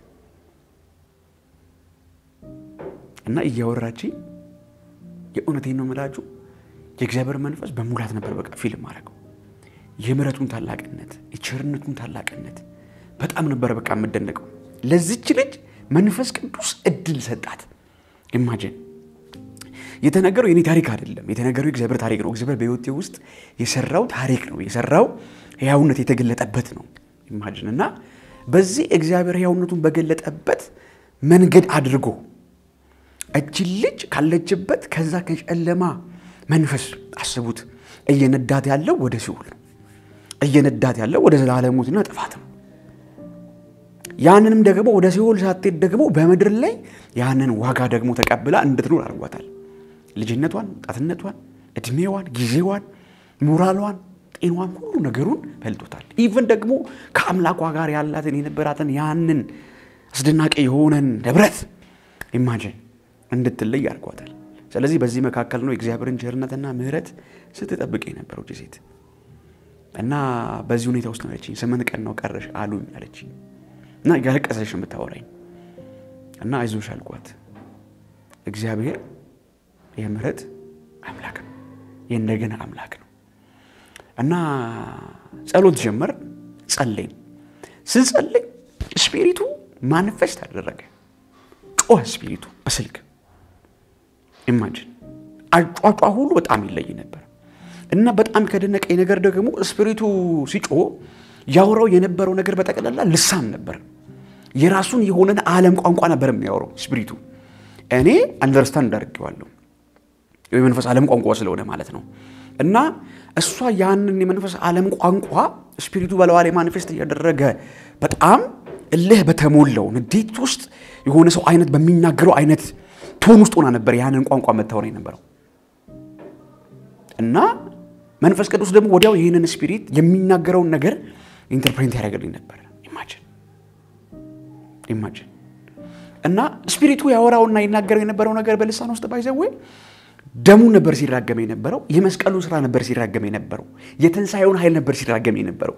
እና እያወራችኝ የእውነቴን ነው የምላችሁ የእግዚአብሔር መንፈስ በሙላት ነበር በቃ ፊልም አደረገው። የምሕረቱን ታላቅነት የቸርነቱን ታላቅነት በጣም ነበር በቃ የምደነቀው። ለዚች ልጅ መንፈስ ቅዱስ እድል ሰጣት። ኢማጂን የተነገረው የኔ ታሪክ አይደለም። የተነገረው የእግዚአብሔር ታሪክ ነው። እግዚአብሔር በሕይወቴ ውስጥ የሰራው ታሪክ ነው። የሰራው ሕያውነት የተገለጠበት ነው። ኢማጂን እና በዚህ እግዚአብሔር ሕያውነቱን በገለጠበት መንገድ አድርጎ እችን ልጅ ካለችበት ከዛ ከጨለማ መንፈስ አስቡት፣ እየነዳት ያለው ወደ ሲኦል ነው። እየነዳት ያለው ወደ ዘላለም ሞትና ጥፋት ነው። ያንንም ደግሞ ወደ ሲኦል ሳትሄድ ደግሞ በምድር ላይ ያንን ዋጋ ደግሞ ተቀብላ እንድትኖር አድርጓታል። ልጅነቷን፣ ወጣትነቷን፣ እድሜዋን፣ ጊዜዋን፣ ሞራሏን፣ ጤናዋን ሁሉ ነገሩን በልጦታል። ኢቨን ደግሞ ከአምላኳ ጋር ያላትን የነበራትን ያንን አስደናቂ የሆነን ንብረት ኢማጂን እንድትለይ አድርጓታል። ስለዚህ በዚህ መካከል ነው የእግዚአብሔርን ቸርነትና ምሕረት ስትጠብቅ የነበረው ሴት እና በዚህ ሁኔታ ውስጥ ነው አለችኝ። ስምንት ቀን ነው ቀረሽ አሉኝ አለችኝ እና ያለቀሰሽ የምታወራኝ እና አይዞሽ አልኳት። እግዚአብሔር የምሕረት አምላክ ነው፣ የእንደገና አምላክ ነው እና ጸሎት ጀመር። ጸለይን። ስንጸልይ ስፒሪቱ ማንፌስት አደረገ። ጮኸ ስፒሪቱ በስልክ ኢማጂን አጫጫ ሁሉ በጣም ይለይ ነበር እና በጣም ከደነቀኝ ነገር ደግሞ ስፒሪቱ ሲጮህ ያወራው የነበረው ነገር በጠቅላላ ልሳን ነበር። የራሱን የሆነን ዓለም ቋንቋ ነበር የሚያወራው ስፒሪቱ። እኔ አንደርስታንድ አድርጌዋለሁ የመንፈስ ዓለም ቋንቋ ስለሆነ ማለት ነው። እና እሷ ያንን የመንፈስ ዓለም ቋንቋ ስፒሪቱ በለዋ ላይ ማኒፌስት እያደረገ በጣም እልህ በተሞላው ንዴት ውስጥ የሆነ ሰው አይነት በሚናገረው አይነት ቶን ውስጥ ሆና ነበር ያንን ቋንቋ መታወር የነበረው እና መንፈስ ቅዱስ ደግሞ ወዲያው ይህንን ስፒሪት የሚናገረውን ነገር ኢንተርፕሬት ያደርግልኝ ነበር። ኢማጂን ኢማጂን እና ስፒሪቱ ያወራውና ይናገረው የነበረው ነገር በልሳን ውስጥ ባይዘዌ ደሙን ነበር ሲራገም የነበረው። የመስቀሉን ስራ ነበር ሲራገም የነበረው። የትንሣኤውን ኃይል ነበር ሲራገም የነበረው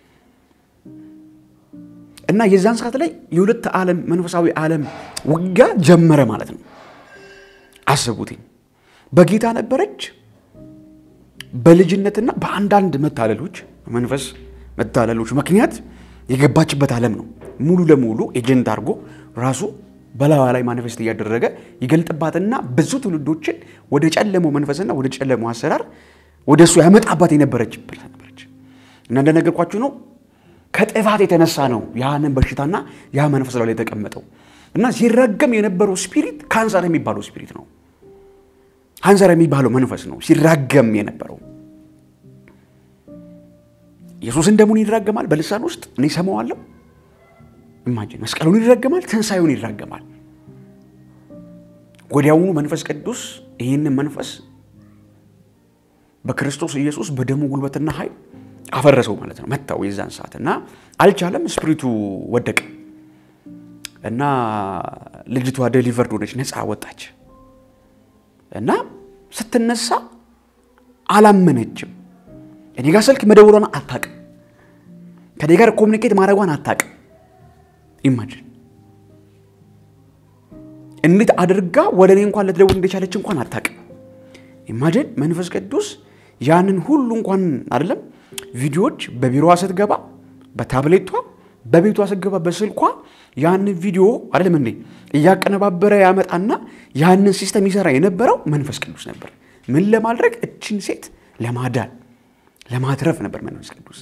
እና የዛን ሰዓት ላይ የሁለት ዓለም መንፈሳዊ ዓለም ውጊያ ጀመረ ማለት ነው። አስቡትኝ። በጌታ ነበረች። በልጅነትና በአንዳንድ መታለሎች መንፈስ መታለሎች ምክንያት የገባችበት ዓለም ነው። ሙሉ ለሙሉ ኤጀንት አድርጎ ራሱ በላዋ ላይ ማኒፌስት እያደረገ ይገልጥባትና ብዙ ትውልዶችን ወደ ጨለመው መንፈስና ወደ ጨለመው አሰራር ወደ እሱ ያመጣባት የነበረችበት ነበረች። እና እንደነገርኳችሁ ነው ከጥፋት የተነሳ ነው ያንን በሽታና ያ መንፈስ ላይ የተቀመጠው እና ሲራገም የነበረው ስፒሪት ካንሰር የሚባለው ስፒሪት ነው። ካንሰር የሚባለው መንፈስ ነው ሲራገም የነበረው። ኢየሱስን ደሙን ይራገማል በልሳን ውስጥ እኔ ሰማዋለሁ። ኢማጂን መስቀሉን ይራገማል፣ ትንሣኤውን ይራገማል። ወዲያውኑ መንፈስ ቅዱስ ይህንን መንፈስ በክርስቶስ ኢየሱስ በደሙ ጉልበትና ኃይል አፈረሰው ማለት ነው። መታው የዛን ሰዓት እና አልቻለም። ስፕሪቱ ወደቀ እና ልጅቷ ዴሊቨርድ ሆነች፣ ነፃ ወጣች እና ስትነሳ አላመነችም። እኔ ጋር ስልክ መደወሏን አታውቅም። ከኔ ጋር ኮሚኒኬት ማድረጓን አታውቅም። ኢማጂን እንዴት አድርጋ ወደ እኔ እንኳን ልትደውል እንደቻለች እንኳን አታውቅም። ኢማጂን መንፈስ ቅዱስ ያንን ሁሉ እንኳን አይደለም ቪዲዮዎች በቢሮዋ ስትገባ በታብሌቷ በቤቷ ስትገባ በስልኳ ያንን ቪዲዮ አይደለም እንዴ እያቀነባበረ ያመጣና ያንን ሲስተም ይሰራ የነበረው መንፈስ ቅዱስ ነበር። ምን ለማድረግ እችን ሴት ለማዳን ለማትረፍ ነበር መንፈስ ቅዱስ።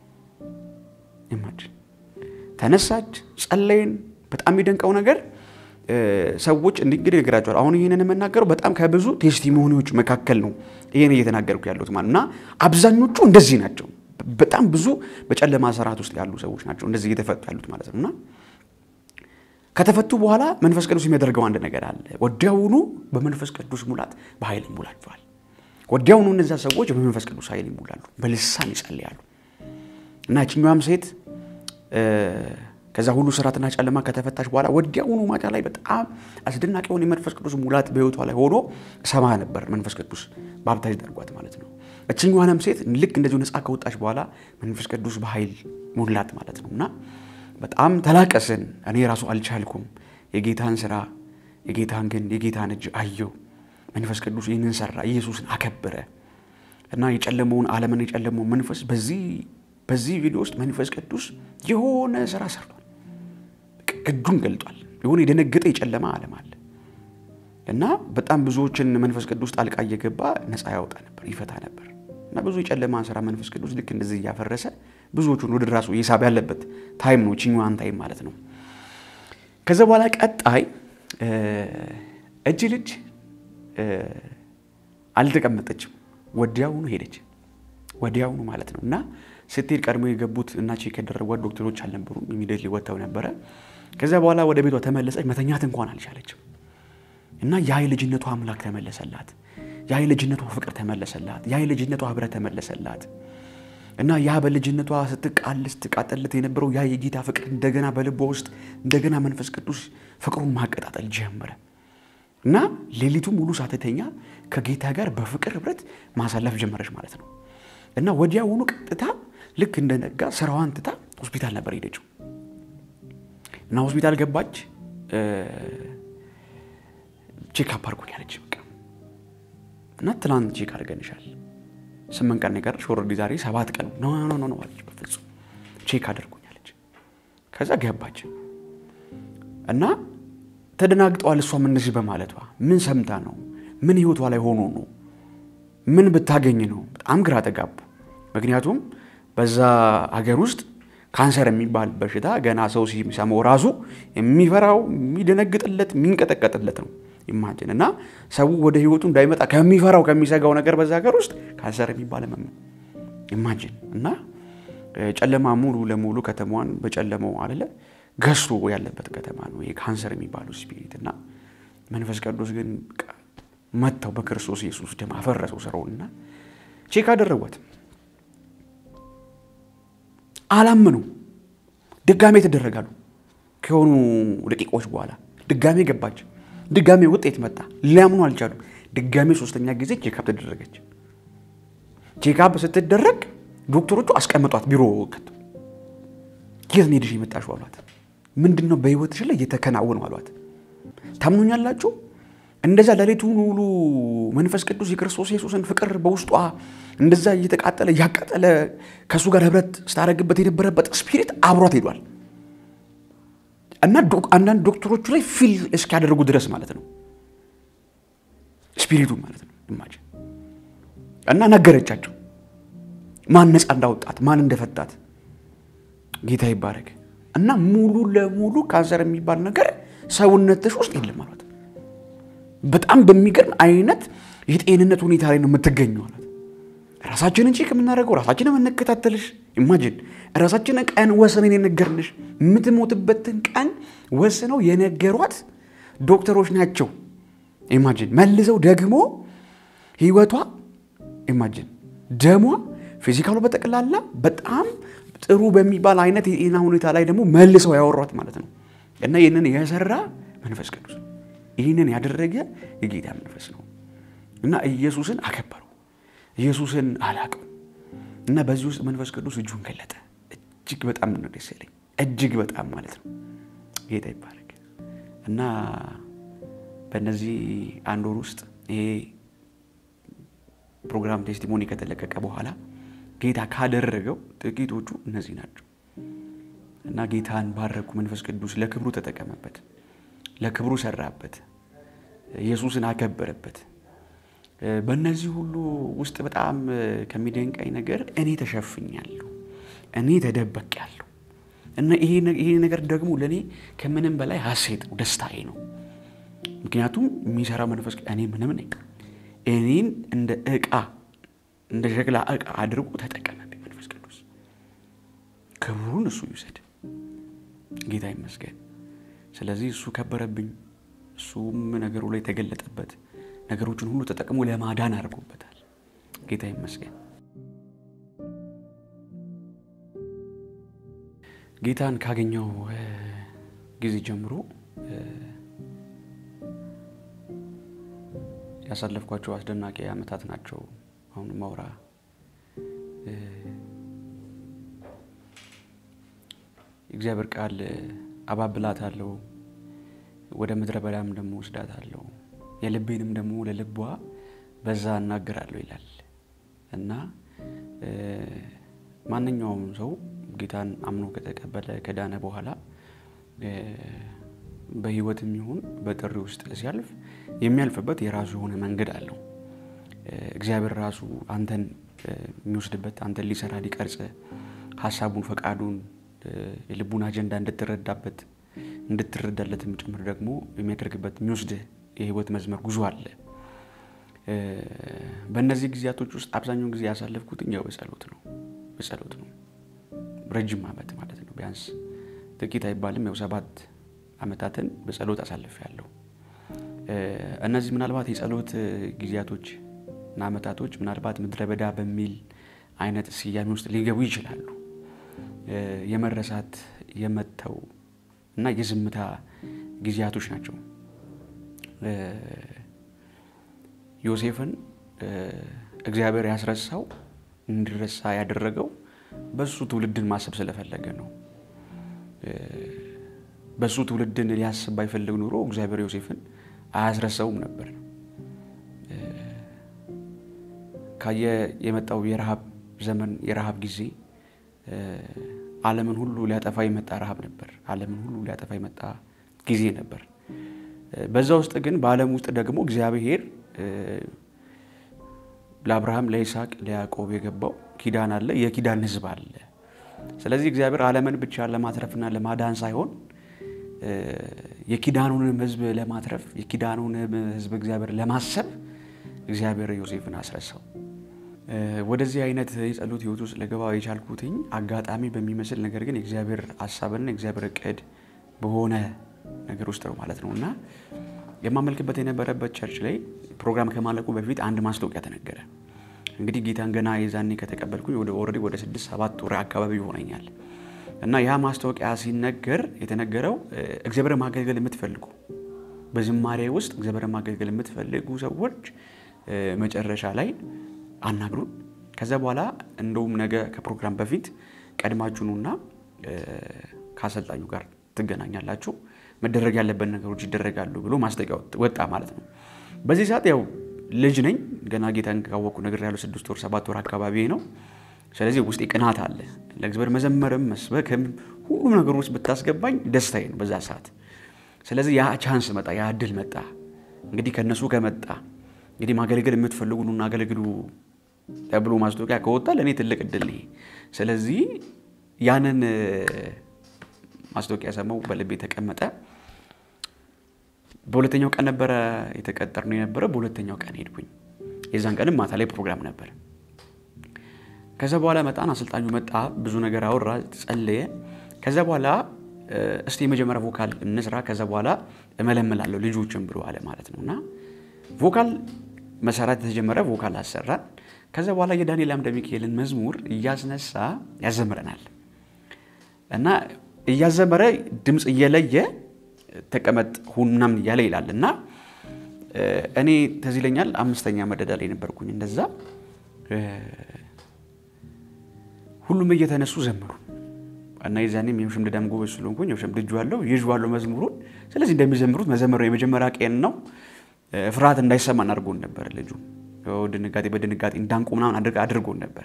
ኢማጂን ተነሳች፣ ጸለይን። በጣም የሚደንቀው ነገር ሰዎች እንግዲህ ነገራቸዋል። አሁን ይህንን የምናገረው በጣም ከብዙ ቴስቲሞኒዎች መካከል ነው ይህን እየተናገርኩ ያሉት ማለት እና አብዛኞቹ እንደዚህ ናቸው። በጣም ብዙ በጨለማ ስርዓት ውስጥ ያሉ ሰዎች ናቸው እንደዚህ እየተፈቱ ያሉት ማለት ነው እና ከተፈቱ በኋላ መንፈስ ቅዱስ የሚያደርገው አንድ ነገር አለ። ወዲያውኑ በመንፈስ ቅዱስ ሙላት በኃይል ይሞላቸዋል። ወዲያውኑ እነዚያ ሰዎች በመንፈስ ቅዱስ ኃይል ይሞላሉ፣ በልሳን ይጸልያሉ እና ያችኛዋም ሴት ከዛ ሁሉ ስርዓትና ጨለማ ከተፈታች በኋላ ወዲያውኑ ማታ ላይ በጣም አስደናቂ የሆነ የመንፈስ ቅዱስ ሙላት በሕይወቷ ላይ ሆኖ ሰማ ነበር። መንፈስ ቅዱስ ባብታጅ ደርጓት ማለት ነው። እችኛዋንም ሴት ልክ እንደዚሁ ነፃ ከወጣች በኋላ መንፈስ ቅዱስ በኃይል ሙላት ማለት ነው እና በጣም ተላቀስን። እኔ ራሱ አልቻልኩም። የጌታን ስራ የጌታን ግን የጌታን እጅ አየው። መንፈስ ቅዱስ ይህንን ሰራ፣ ኢየሱስን አከበረ እና የጨለመውን ዓለምን የጨለመውን መንፈስ በዚህ በዚህ ቪዲዮ ውስጥ መንፈስ ቅዱስ የሆነ ስራ ሰርቷል። እጁን ገልጧል። የሆነ የደነገጠ የጨለማ ዓለም አለ እና በጣም ብዙዎችን መንፈስ ቅዱስ ጣልቃ እየገባ ነፃ ያወጣ ነበር፣ ይፈታ ነበር እና ብዙ የጨለማን ስራ መንፈስ ቅዱስ ልክ እንደዚህ እያፈረሰ ብዙዎቹን ወደ ራሱ እየሳበ ያለበት ታይም ነው፣ ችኛዋን ታይም ማለት ነው። ከዛ በኋላ ቀጣይ እጅ ልጅ አልተቀመጠችም፣ ወዲያውኑ ሄደች። ወዲያውኑ ማለት ነው እና ስትሄድ ቀድሞ የገቡት እና ቼክ ያደረጓት ዶክተሮች አልነበሩም። ኢሚዲየትሊ ወጥተው ነበረ። ከዚያ በኋላ ወደ ቤቷ ተመለሰች። መተኛት እንኳን አልቻለችም እና ያ የልጅነቷ አምላክ ተመለሰላት። ያ የልጅነቷ ፍቅር ተመለሰላት። ያ የልጅነቷ ህብረት ተመለሰላት እና ያ በልጅነቷ ስትቃል ስትቃጠልት የነበረው ያ የጌታ ፍቅር እንደገና በልቧ ውስጥ እንደገና መንፈስ ቅዱስ ፍቅሩን ማቀጣጠል ጀመረ እና ሌሊቱ ሙሉ ሳትተኛ ከጌታ ጋር በፍቅር ህብረት ማሳለፍ ጀመረች ማለት ነው እና ወዲያውኑ ቀጥታ ልክ እንደነጋ ስራዋን ትታ ሆስፒታል ነበር ሄደችው እና ሆስፒታል ገባች። ቼክ አፕ አድርጎኛለች በቃ እና ትናንት ቼክ አድርገንሻል ስምንት ቀን የቀረሽ ኦልሬዲ ዛሬ ሰባት ቀን ኖ ኖ ኖ አለች። በፍጹም ቼክ አድርጎኛለች። ከዛ ገባች እና ተደናግጠዋል። እሷም እንደዚህ በማለቷ ምን ሰምታ ነው? ምን ህይወቷ ላይ ሆኖ ነው? ምን ብታገኝ ነው? በጣም ግራ ተጋቡ። ምክንያቱም በዛ ሀገር ውስጥ ካንሰር የሚባል በሽታ ገና ሰው ሲሰማው ራሱ የሚፈራው የሚደነግጥለት የሚንቀጠቀጥለት ነው። ኢማጅን እና ሰው ወደ ህይወቱ እንዳይመጣ ከሚፈራው ከሚሰጋው ነገር በዛ ሀገር ውስጥ ካንሰር የሚባል ህመም ነው። ኢማጅን እና ጨለማ ሙሉ ለሙሉ ከተማዋን በጨለማው አለ ገዝቶ ያለበት ከተማ ነው ይሄ ካንሰር የሚባለው ስፒሪት እና መንፈስ ቅዱስ ግን መጥተው በክርስቶስ ኢየሱስ ደም አፈረሰው ስራውንና ቼክ አደረጓት። አላመኑ። ድጋሜ ተደረጋሉ። ከሆኑ ደቂቃዎች በኋላ ድጋሜ ገባች። ድጋሜ ውጤት መጣ። ሊያምኑ አልቻሉም። ድጋሜ ሶስተኛ ጊዜ ቼካፕ ተደረገች። ቼካፕ ስትደረግ ዶክተሮቹ አስቀምጧት ቢሮ ከቱ። የት ነው ሄደሽ የመጣሽው አሏት። ምንድን ነው በህይወትሽ ላይ እየተከናወነው አሏት። ታምኑኛላችሁ? እንደዛ ሌሊቱን ሙሉ መንፈስ ቅዱስ የክርስቶስ ኢየሱስን ፍቅር በውስጧ እንደዛ እየተቃጠለ እያቃጠለ ከእሱ ጋር ህብረት ስታደርግበት የነበረበት ስፒሪት አብሯት ሄዷል እና አንዳንድ ዶክተሮቹ ላይ ፊል እስኪያደርጉ ድረስ ማለት ነው ስፒሪቱ ማለት ነው። ኢማጂን እና ነገረቻቸው። ማን ነፃ እንዳወጣት፣ ማን እንደፈታት ጌታ ይባረክ እና ሙሉ ለሙሉ ካንሰር የሚባል ነገር ሰውነትሽ ውስጥ የለም ማለት በጣም በሚገርም አይነት የጤንነት ሁኔታ ላይ ነው የምትገኘው ማለት ራሳችንን ቼክ የምናደርገው ራሳችንን የምንከታተልሽ ኢማጂን ራሳችንን ቀን ወስነን የነገርንሽ የምትሞትበትን ቀን ወስነው የነገሯት ዶክተሮች ናቸው። ኢማጂን መልሰው ደግሞ ህይወቷ ኢማጂን ደሟ ፊዚካሉ በጠቅላላ በጣም ጥሩ በሚባል አይነት የጤና ሁኔታ ላይ ደግሞ መልሰው ያወሯት ማለት ነው። እና ይህንን የሰራ መንፈስ ቅዱስ ነው። ይህንን ያደረገ የጌታ መንፈስ ነው። እና ኢየሱስን አከበረው። ኢየሱስን አላቀው እና በዚህ ውስጥ መንፈስ ቅዱስ እጁን ገለጠ። እጅግ በጣም ነው ደስ ያለኝ፣ እጅግ በጣም ማለት ነው። ጌታ ይባረክ እና በእነዚህ አንድ ወር ውስጥ ይሄ ፕሮግራም ቴስቲሞኒ ከተለቀቀ በኋላ ጌታ ካደረገው ጥቂቶቹ እነዚህ ናቸው እና ጌታን ባረኩ። መንፈስ ቅዱስ ለክብሩ ተጠቀመበት፣ ለክብሩ ሰራበት፣ ኢየሱስን አከበረበት። በእነዚህ ሁሉ ውስጥ በጣም ከሚደንቀኝ ነገር እኔ ተሸፍኛለሁ፣ እኔ ተደበቅያለሁ እና ይሄ ነገር ደግሞ ለእኔ ከምንም በላይ ሀሴት ነው፣ ደስታዬ ነው። ምክንያቱም የሚሰራው መንፈስ እኔ ምንም ነኝ። እኔን እንደ ዕቃ እንደ ሸክላ ዕቃ አድርጎ ተጠቀመብኝ መንፈስ ቅዱስ። ክብሩን እሱ ይውሰድ፣ ጌታ ይመስገን። ስለዚህ እሱ ከበረብኝ፣ እሱም ነገሩ ላይ ተገለጠበት። ነገሮችን ሁሉ ተጠቅሞ ለማዳን አድርጎበታል። ጌታ ይመስገን። ጌታን ካገኘው ጊዜ ጀምሮ ያሳለፍኳቸው አስደናቂ ዓመታት ናቸው። አሁን ማውራ እግዚአብሔር ቃል አባብላት አለው ወደ ምድረ በዳም ደግሞ ወስዳት አለው የልቤንም ደግሞ ለልቧ በዛ እናገራለሁ ይላል እና ማንኛውም ሰው ጌታን አምኖ ከተቀበለ ከዳነ በኋላ በሕይወትም ይሁን በጥሪ ውስጥ ሲያልፍ የሚያልፍበት የራሱ የሆነ መንገድ አለው። እግዚአብሔር ራሱ አንተን የሚወስድበት አንተን ሊሰራ ሊቀርጽ ሀሳቡን፣ ፈቃዱን፣ የልቡን አጀንዳ እንድትረዳበት እንድትረዳለትም ጭምር ደግሞ የሚያደርግበት የሚወስድህ የህይወት መስመር ጉዞ አለ። በእነዚህ ጊዜያቶች ውስጥ አብዛኛውን ጊዜ ያሳለፍኩትኝ ያው በጸሎት ነው በጸሎት ነው። ረጅም ዓመት ማለት ነው። ቢያንስ ጥቂት አይባልም ያው ሰባት ዓመታትን በጸሎት አሳልፌያለሁ። እነዚህ ምናልባት የጸሎት ጊዜያቶች እና ዓመታቶች ምናልባት ምድረ በዳ በሚል አይነት ስያሜ ውስጥ ሊገቡ ይችላሉ። የመረሳት የመተው እና የዝምታ ጊዜያቶች ናቸው። ዮሴፍን እግዚአብሔር ያስረሳው እንዲረሳ ያደረገው በሱ ትውልድን ማሰብ ስለፈለገ ነው። በሱ ትውልድን ሊያስብ ባይፈልግ ኑሮ እግዚአብሔር ዮሴፍን አያስረሳውም ነበር። ካየ የመጣው የረሃብ ዘመን የረሃብ ጊዜ ዓለምን ሁሉ ሊያጠፋ የመጣ ረሃብ ነበር። ዓለምን ሁሉ ሊያጠፋ የመጣ ጊዜ ነበር። በዛ ውስጥ ግን በዓለም ውስጥ ደግሞ እግዚአብሔር ለአብርሃም፣ ለይስሐቅ፣ ለያዕቆብ የገባው ኪዳን አለ። የኪዳን ሕዝብ አለ። ስለዚህ እግዚአብሔር ዓለምን ብቻ ለማትረፍና ለማዳን ሳይሆን የኪዳኑንም ሕዝብ ለማትረፍ የኪዳኑንም ሕዝብ እግዚአብሔር ለማሰብ እግዚአብሔር ዮሴፍን አስረሳው። ወደዚህ አይነት የጸሎት ህይወት ውስጥ ልገባ የቻልኩትኝ አጋጣሚ በሚመስል ነገር ግን የእግዚአብሔር ሀሳብና የእግዚአብሔር እቅድ በሆነ ነገር ውስጥ ነው ማለት ነው እና የማመልክበት የነበረበት ቸርች ላይ ፕሮግራም ከማለቁ በፊት አንድ ማስታወቂያ ተነገረ። እንግዲህ ጌታን ገና የዛኔ ከተቀበልኩኝ ወደ ኦልሬዲ ወደ ስድስት ሰባት ወር አካባቢ ይሆነኛል እና ያ ማስታወቂያ ሲነገር የተነገረው እግዚአብሔር ማገልገል የምትፈልጉ በዝማሬ ውስጥ እግዚአብሔር ማገልገል የምትፈልጉ ሰዎች መጨረሻ ላይ አናግሩን። ከዛ በኋላ እንደውም ነገ ከፕሮግራም በፊት ቀድማችሁኑና ከአሰልጣኙ ጋር ትገናኛላችሁ፣ መደረግ ያለበት ነገሮች ይደረጋሉ ብሎ ማስጠቂያ ወጣ ማለት ነው። በዚህ ሰዓት ያው ልጅ ነኝ ገና ጌታን ካወቅኩ ነገር ያለው ስድስት ወር ሰባት ወር አካባቢ ነው። ስለዚህ ውስጤ ቅናት አለ። ለእግዚአብሔር መዘመርም መስበክም ሁሉም ነገር ውስጥ ብታስገባኝ ደስታዬ ነው በዛ ሰዓት። ስለዚህ ያ ቻንስ መጣ፣ ያ እድል መጣ። እንግዲህ ከእነሱ ከመጣ እንግዲህ ማገልገል የምትፈልጉ ኑና አገልግሉ ተብሎ ማስታወቂያ ከወጣ ለእኔ ትልቅ እድል ነው። ስለዚህ ያንን ማስታወቂያ ሰማው፣ በልቤ ተቀመጠ። በሁለተኛው ቀን ነበረ የተቀጠርነው የነበረ። በሁለተኛው ቀን ሄድኩኝ። የዛን ቀንም ማታ ላይ ፕሮግራም ነበር። ከዛ በኋላ መጣን። አሰልጣኙ መጣ፣ ብዙ ነገር አወራ፣ ጸለየ። ከዛ በኋላ እስቲ የመጀመሪያ ቮካል እንስራ፣ ከዛ በኋላ እመለመላለሁ ልጆችን ብሎ አለ ማለት ነው። እና ቮካል መሰራት የተጀመረ ቮካል አሰራን። ከዛ በኋላ የዳንኤል አምደ ሚካኤልን መዝሙር እያስነሳ ያዘምረናል እና እያዘመረ ድምፅ እየለየ ተቀመጥ ሁን ምናምን እያለ ይላል እና እኔ ተዝ ይለኛል አምስተኛ መደዳ ላይ ነበርኩኝ። እንደዛ ሁሉም እየተነሱ ዘመሩ እና የዛኔም የሽምድዳም ጎበዝ ስለሆንኩኝ ሸምድጄዋለሁ፣ ይዤዋለሁ መዝሙሩን። ስለዚህ እንደሚዘምሩት መዘመር የመጀመሪያ ቀን ነው። ፍርሃት እንዳይሰማን አድርጎን ነበር። ልጁ ድንጋጤ በድንጋጤ እንዳንቁ ምናምን አድርጎን ነበር።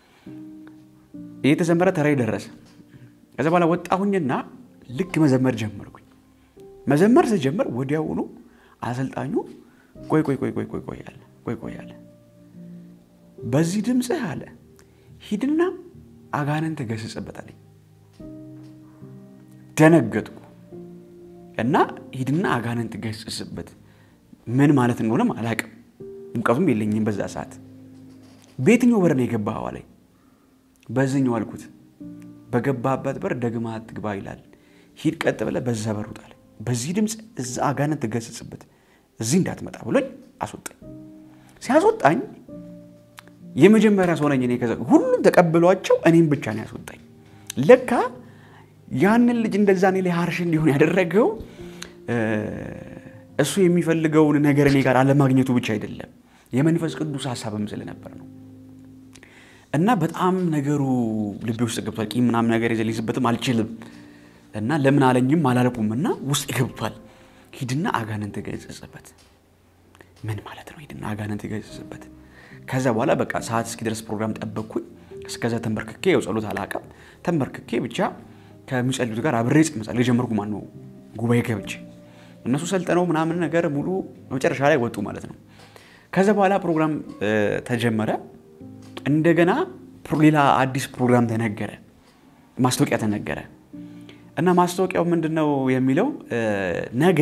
እየተዘመረ ተራይ ደረሰ። ከዛ በኋላ ወጣሁኝና ልክ መዘመር ጀመርኩኝ። መዘመር ስጀምር ወዲያውኑ አሰልጣኙ ቆይ ቆይ ቆይ ቆይ ቆይ ቆይ አለ ቆይ ቆይ አለ። በዚህ ድምፅህ አለ ሂድና አጋንንት ገስጽበት አለኝ። ደነገጥኩ እና ሂድና አጋንንት ገስጽበት ምን ማለት እንደሆነም አላውቅም። እውቀቱም የለኝም በዛ ሰዓት። በየትኛው በር ነው የገባኸው አለኝ። በዚህኛው አልኩት። በገባህበት በር ደግማ አትግባ ይላል። ሂድ ቀጥ ብለህ በዛ በር ውጣ አለኝ። በዚህ ድምፅ እዛ አጋንንት ገስጽበት እዚህ እንዳትመጣ ብሎኝ አስወጣኝ። ሲያስወጣኝ የመጀመሪያ ሰው ነኝ እኔ። ከዛ ሁሉም ተቀብሏቸው እኔም ብቻ ነው ያስወጣኝ። ለካ ያንን ልጅ እንደዛ እኔ ላይ ሀርሽ እንዲሆን ያደረገው እሱ የሚፈልገውን ነገር እኔ ጋር አለማግኘቱ ብቻ አይደለም፣ የመንፈስ ቅዱስ ሀሳብም ስለነበር ነው። እና በጣም ነገሩ ልቤ ውስጥ ገብቷል። ቂም ምናምን ነገር ይዘህ ሊይዝበትም አልችልም እና ለምን አለኝም አላልኩም እና ውስጥ ገብቷል። ሂድና አጋንንት ገስጽበት። ምን ማለት ነው? ሂድና አጋንንት ገስጽበት። ከዛ በኋላ በቃ ሰዓት እስኪደርስ ፕሮግራም ጠበቅኩኝ። እስከዛ ተንበርክኬ ያው ጸሎት አላውቅም። ተንበርክኬ ብቻ ከሚጸልዩት ጋር አብሬ መጸለይ ጀመርኩ። ማን ነው ጉባኤ ገብቼ እነሱ ሰልጥነው ምናምን ነገር ሙሉ መጨረሻ ላይ ወጡ ማለት ነው። ከዛ በኋላ ፕሮግራም ተጀመረ። እንደገና ሌላ አዲስ ፕሮግራም ተነገረ፣ ማስታወቂያ ተነገረ እና ማስታወቂያው ምንድን ነው የሚለው ነገ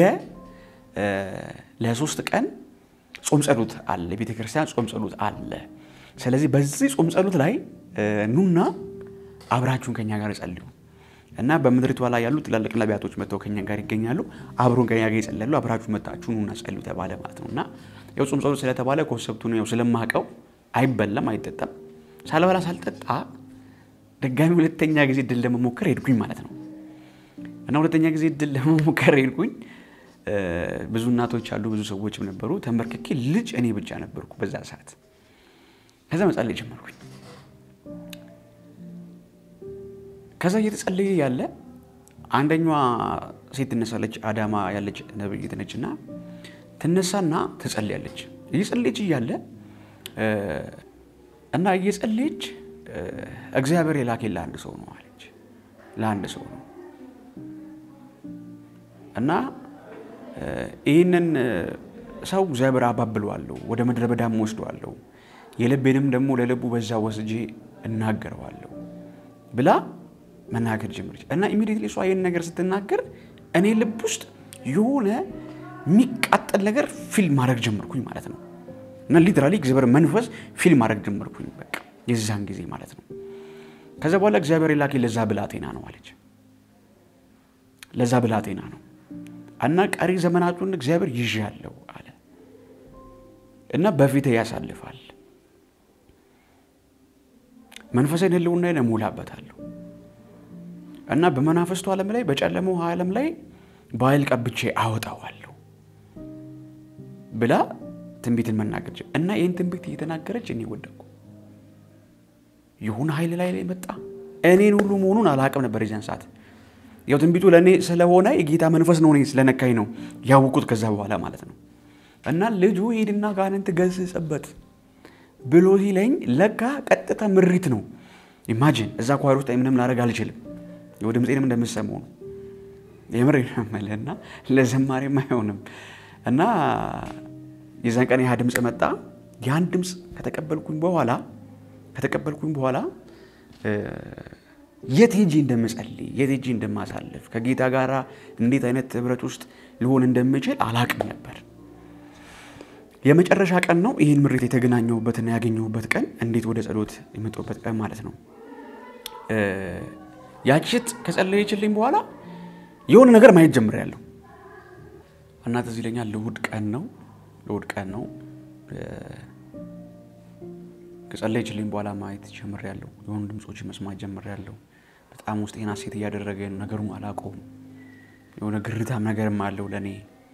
ለሶስት ቀን ጾም ጸሎት አለ፣ የቤተ ክርስቲያን ጾም ጸሎት አለ። ስለዚህ በዚህ ጾም ጸሎት ላይ ኑና አብራችሁን ከኛ ጋር ጸልዩ እና በምድሪቷ ላይ ያሉ ትላልቅ ነቢያቶች መጥተው ከኛ ጋር ይገኛሉ። አብሮን ከኛ ጋር ይጸልያሉ። አብራችሁ መጣችሁ ኑና ጸልዩ ተባለ ማለት ነው። እና ያው ጾም ጸሎት ስለተባለ ኮንሰፕቱን ያው ስለማቀው አይበላም አይጠጣም። ሳልበላ ሳልጠጣ ድጋሚ ሁለተኛ ጊዜ ድል ለመሞከር ሄድኩኝ ማለት ነው። እና ሁለተኛ ጊዜ ድል ለመሞከር ሄድኩኝ። ብዙ እናቶች አሉ፣ ብዙ ሰዎችም ነበሩ። ተንበርክኬ ልጅ እኔ ብቻ ነበርኩ በዛ ሰዓት። ከዛ መጸለይ ጀመርኩኝ። ከዛ እየተጸለየ ያለ አንደኛዋ ሴት ትነሳለች። አዳማ ያለች ነብይት ነች እና ትነሳና ትጸልያለች። እየጸለየች እያለ እና እየጸለየች እግዚአብሔር የላከኝ ለአንድ ሰው ነው አለች። ለአንድ ሰው ነው እና ይህንን ሰው እግዚአብሔር አባብለዋለሁ፣ ወደ ምድረ በዳም ወስደዋለሁ፣ የልቤንም ደግሞ ለልቡ በዛ ወስጄ እናገረዋለሁ ብላ መናገር ጀመረች እና ኢሚዲየትሊ እሷ ይህን ነገር ስትናገር እኔ ልብ ውስጥ የሆነ የሚቃጠል ነገር ፊልም ማድረግ ጀመርኩኝ ማለት ነው። እና ሊትራሊ እግዚአብሔር መንፈስ ፊልም ማድረግ ጀመርኩኝ በቃ የዛን ጊዜ ማለት ነው። ከዛ በኋላ እግዚአብሔር የላከኝ ለዛ ብላቴና ነው አለች። ለዛ ብላቴና ነው እና ቀሪ ዘመናቱን እግዚአብሔር ይዣለሁ አለ እና በፊት ያሳልፋል መንፈሳዊ ህልውና እሞላበታለሁ እና በመናፈስቱ ዓለም ላይ በጨለመው ዓለም ላይ በኃይል ቀብቼ አወጣዋለሁ ብላ ትንቢትን መናገር እና ይህን ትንቢት እየተናገረች እኔ ወደቅኩ። ይሁን ኃይል ላይ ላይ መጣ። እኔን ሁሉ መሆኑን አላቅም ነበር የዚያን ሰዓት። ያው ትንቢቱ ለእኔ ስለሆነ የጌታ መንፈስ ነው እኔ ስለነካኝ ነው ያወቁት ከዛ በኋላ ማለት ነው። እና ልጁ ሂድና ጋንንት ገስጽበት ብሎ ሲለኝ ለካ ቀጥታ ምሪት ነው። ኢማጂን እዛ ኳር ውስጥ ምንም ላደርግ አልችልም። ድምፄንም እንደምሰማው ነው የምር ነው እና ለዘማሪም አይሆንም እና የዛን ቀን ያ ድምፅ መጣ። ያን ድምፅ ከተቀበልኩኝ በኋላ ከተቀበልኩኝ በኋላ የት ሄጄ እንደምጸልይ የት ሄጄ እንደማሳልፍ ከጌታ ጋር እንዴት አይነት ህብረት ውስጥ ሊሆን እንደምችል አላቅም ነበር። የመጨረሻ ቀን ነው ይህን ምሬት የተገናኘሁበትና ያገኘሁበት ቀን፣ እንዴት ወደ ጸሎት የመጣሁበት ቀን ማለት ነው። ያቺ ሴት ከጸለየችልኝ በኋላ የሆነ ነገር ማየት ጀምሬያለሁ እና ትዝ ይለኛል። ለእሑድ ቀን ነው ለእሑድ ቀን ነው ከጸለየችልኝ በኋላ ማየት ጀምሬያለሁ። የሆኑ ድምፆች መስማት ጀምሬያለሁ። በጣም ውስጤን ሐሴት እያደረገ ነገሩን አላውቀውም። የሆነ ግርታም ነገርም አለው ለእኔ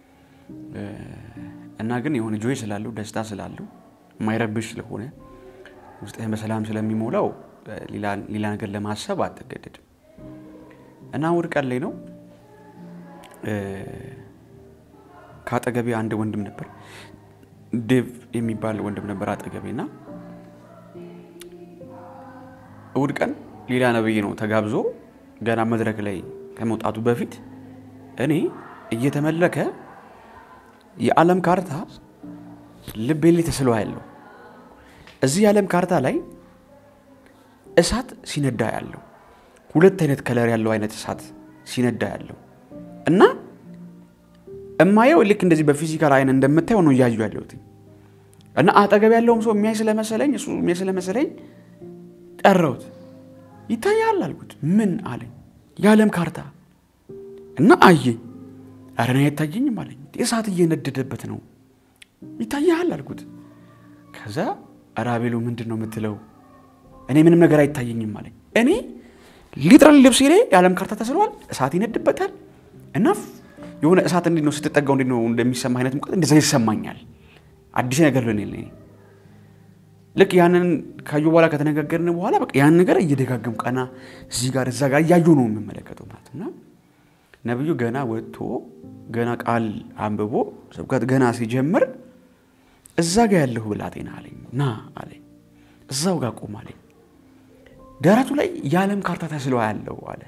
እና ግን የሆነ ጆይ ስላለው ደስታ ስላለው የማይረብሽ ስለሆነ ውስጥህን በሰላም ስለሚሞላው ሌላ ነገር ለማሰብ አትገደድም። እና እሑድ ቀን ላይ ነው ከአጠገቤ አንድ ወንድም ነበር፣ ዴቭ የሚባል ወንድም ነበር አጠገቤ እና እሑድ ቀን ሌላ ነብይ ነው ተጋብዞ ገና መድረክ ላይ ከመውጣቱ በፊት እኔ እየተመለከ የዓለም ካርታ ልቤ ላይ ተስሎ ያለው እዚህ የዓለም ካርታ ላይ እሳት ሲነዳ ያለው ሁለት አይነት ከለር ያለው አይነት እሳት ሲነዳ ያለው እና እማየው ልክ እንደዚህ በፊዚካል አይን እንደምታየው ነው እያዩ ያለሁት እና አጠገብ ያለውም ሰው የሚያይ ስለመሰለኝ እሱ የሚያይ ስለመሰለኝ ጠራሁት። ይታያል አልኩት። ምን አለኝ። የዓለም ካርታ እና አየኝ። ኧረ እኔ አይታየኝም አለኝ። እሳት እየነደደበት ነው ይታያል አልኩት። ከዛ ኧረ አቤሉ ምንድን ነው የምትለው? እኔ ምንም ነገር አይታየኝም አለኝ። እኔ ሊትራል ልብሴ ላይ የዓለም ካርታ ተስሏል፣ እሳት ይነድበታል እና የሆነ እሳት እንዴት ነው ስትጠጋው እንዴት ነው እንደሚሰማ አይነት ሙቀት እንደዛ ይሰማኛል። አዲስ ነገር ልን ልክ ያንን ካዩ በኋላ ከተነጋገርን በኋላ በቃ ያን ነገር እየደጋገሙ ቀና እዚህ ጋር እዛ ጋር እያዩ ነው የምመለከተው ማለት እና ነቢዩ ገና ወጥቶ ገና ቃል አንብቦ ስብከት ገና ሲጀምር እዛ ጋ ያለሁ ብላቴና አለኝ ና አለኝ እዛው ጋር ቁም አለኝ ደረቱ ላይ የዓለም ካርታ ተስሎ ያለው አለ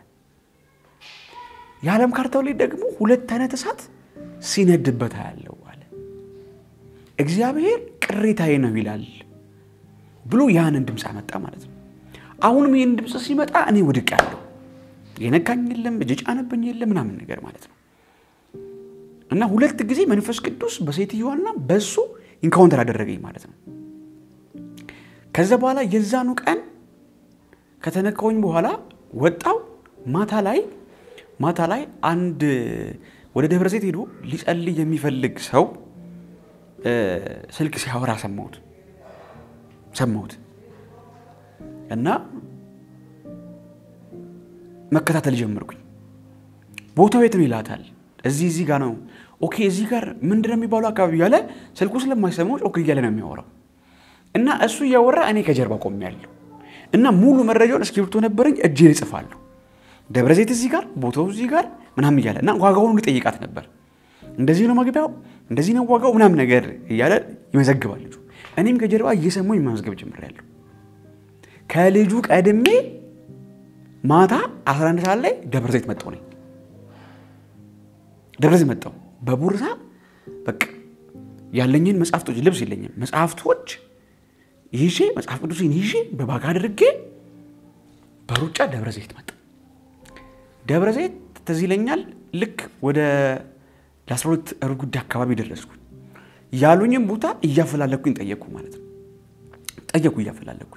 የዓለም ካርታው ላይ ደግሞ ሁለት አይነት እሳት ሲነድበት ያለው አለ እግዚአብሔር ቅሬታዬ ነው ይላል ብሎ ያንን ድምፅ አመጣ ማለት ነው። አሁንም ይህን ድምፅ ሲመጣ እኔ ውድቅ ያለው የነካኝ የለም እጅ ጫነብኝ የለም ምናምን ነገር ማለት ነው። እና ሁለት ጊዜ መንፈስ ቅዱስ በሴትዮዋና በሱ ኢንካውንተር አደረገኝ ማለት ነው። ከዛ በኋላ የዛኑ ቀን ከተነካውኝ በኋላ ወጣው ማታ ላይ ማታ ላይ አንድ ወደ ደብረ ዘይት ሄዶ ሊጸልይ የሚፈልግ ሰው ስልክ ሲያወራ ሰማሁት ሰማሁት እና መከታተል ጀመርኩኝ። ቦታው የት ነው ይላታል። እዚህ እዚህ ጋር ነው። ኦኬ እዚህ ጋር ምንድን ነው የሚባለው አካባቢ እያለ ስልኩ ስለማይሰማው ኦኬ እያለ ነው የሚያወራው እና እሱ እያወራ እኔ ከጀርባ ቆሜያለሁ እና ሙሉ መረጃውን እስክሪብቶ ነበረኝ እጄ እጽፋለሁ። ደብረ ዘይት እዚህ ጋር ቦታው እዚህ ጋር ምናምን እያለ እና ዋጋውን ልጠይቃት ነበር። እንደዚህ ነው መግቢያው፣ እንደዚህ ነው ዋጋው ምናምን ነገር እያለ ይመዘግባል ልጁ። እኔም ከጀርባ እየሰማሁኝ መመዝገብ ጀምሬያለሁ። ከልጁ ቀድሜ ማታ 11 ሰዓት ላይ ደብረ ዘይት መጣሁ ነኝ ደብረ ዘይት መጣሁ በቡርሳ በቃ ያለኝን መጽሐፍቶች ልብስ የለኝም መጽሐፍቶች ይዤ መጽሐፍ ቅዱስን ይዤ በባጋ አድርጌ በሩጫ ደብረ ዘይት መጣሁ። ደብረ ዘይት ትዝ ይለኛል ልክ ወደ ለ12 ሩብ ጉዳይ አካባቢ ደረስኩኝ። ያሉኝም ቦታ እያፈላለኩኝ ጠየቅኩ ማለት ነው። ጠየቅኩ እያፈላለኩኝ።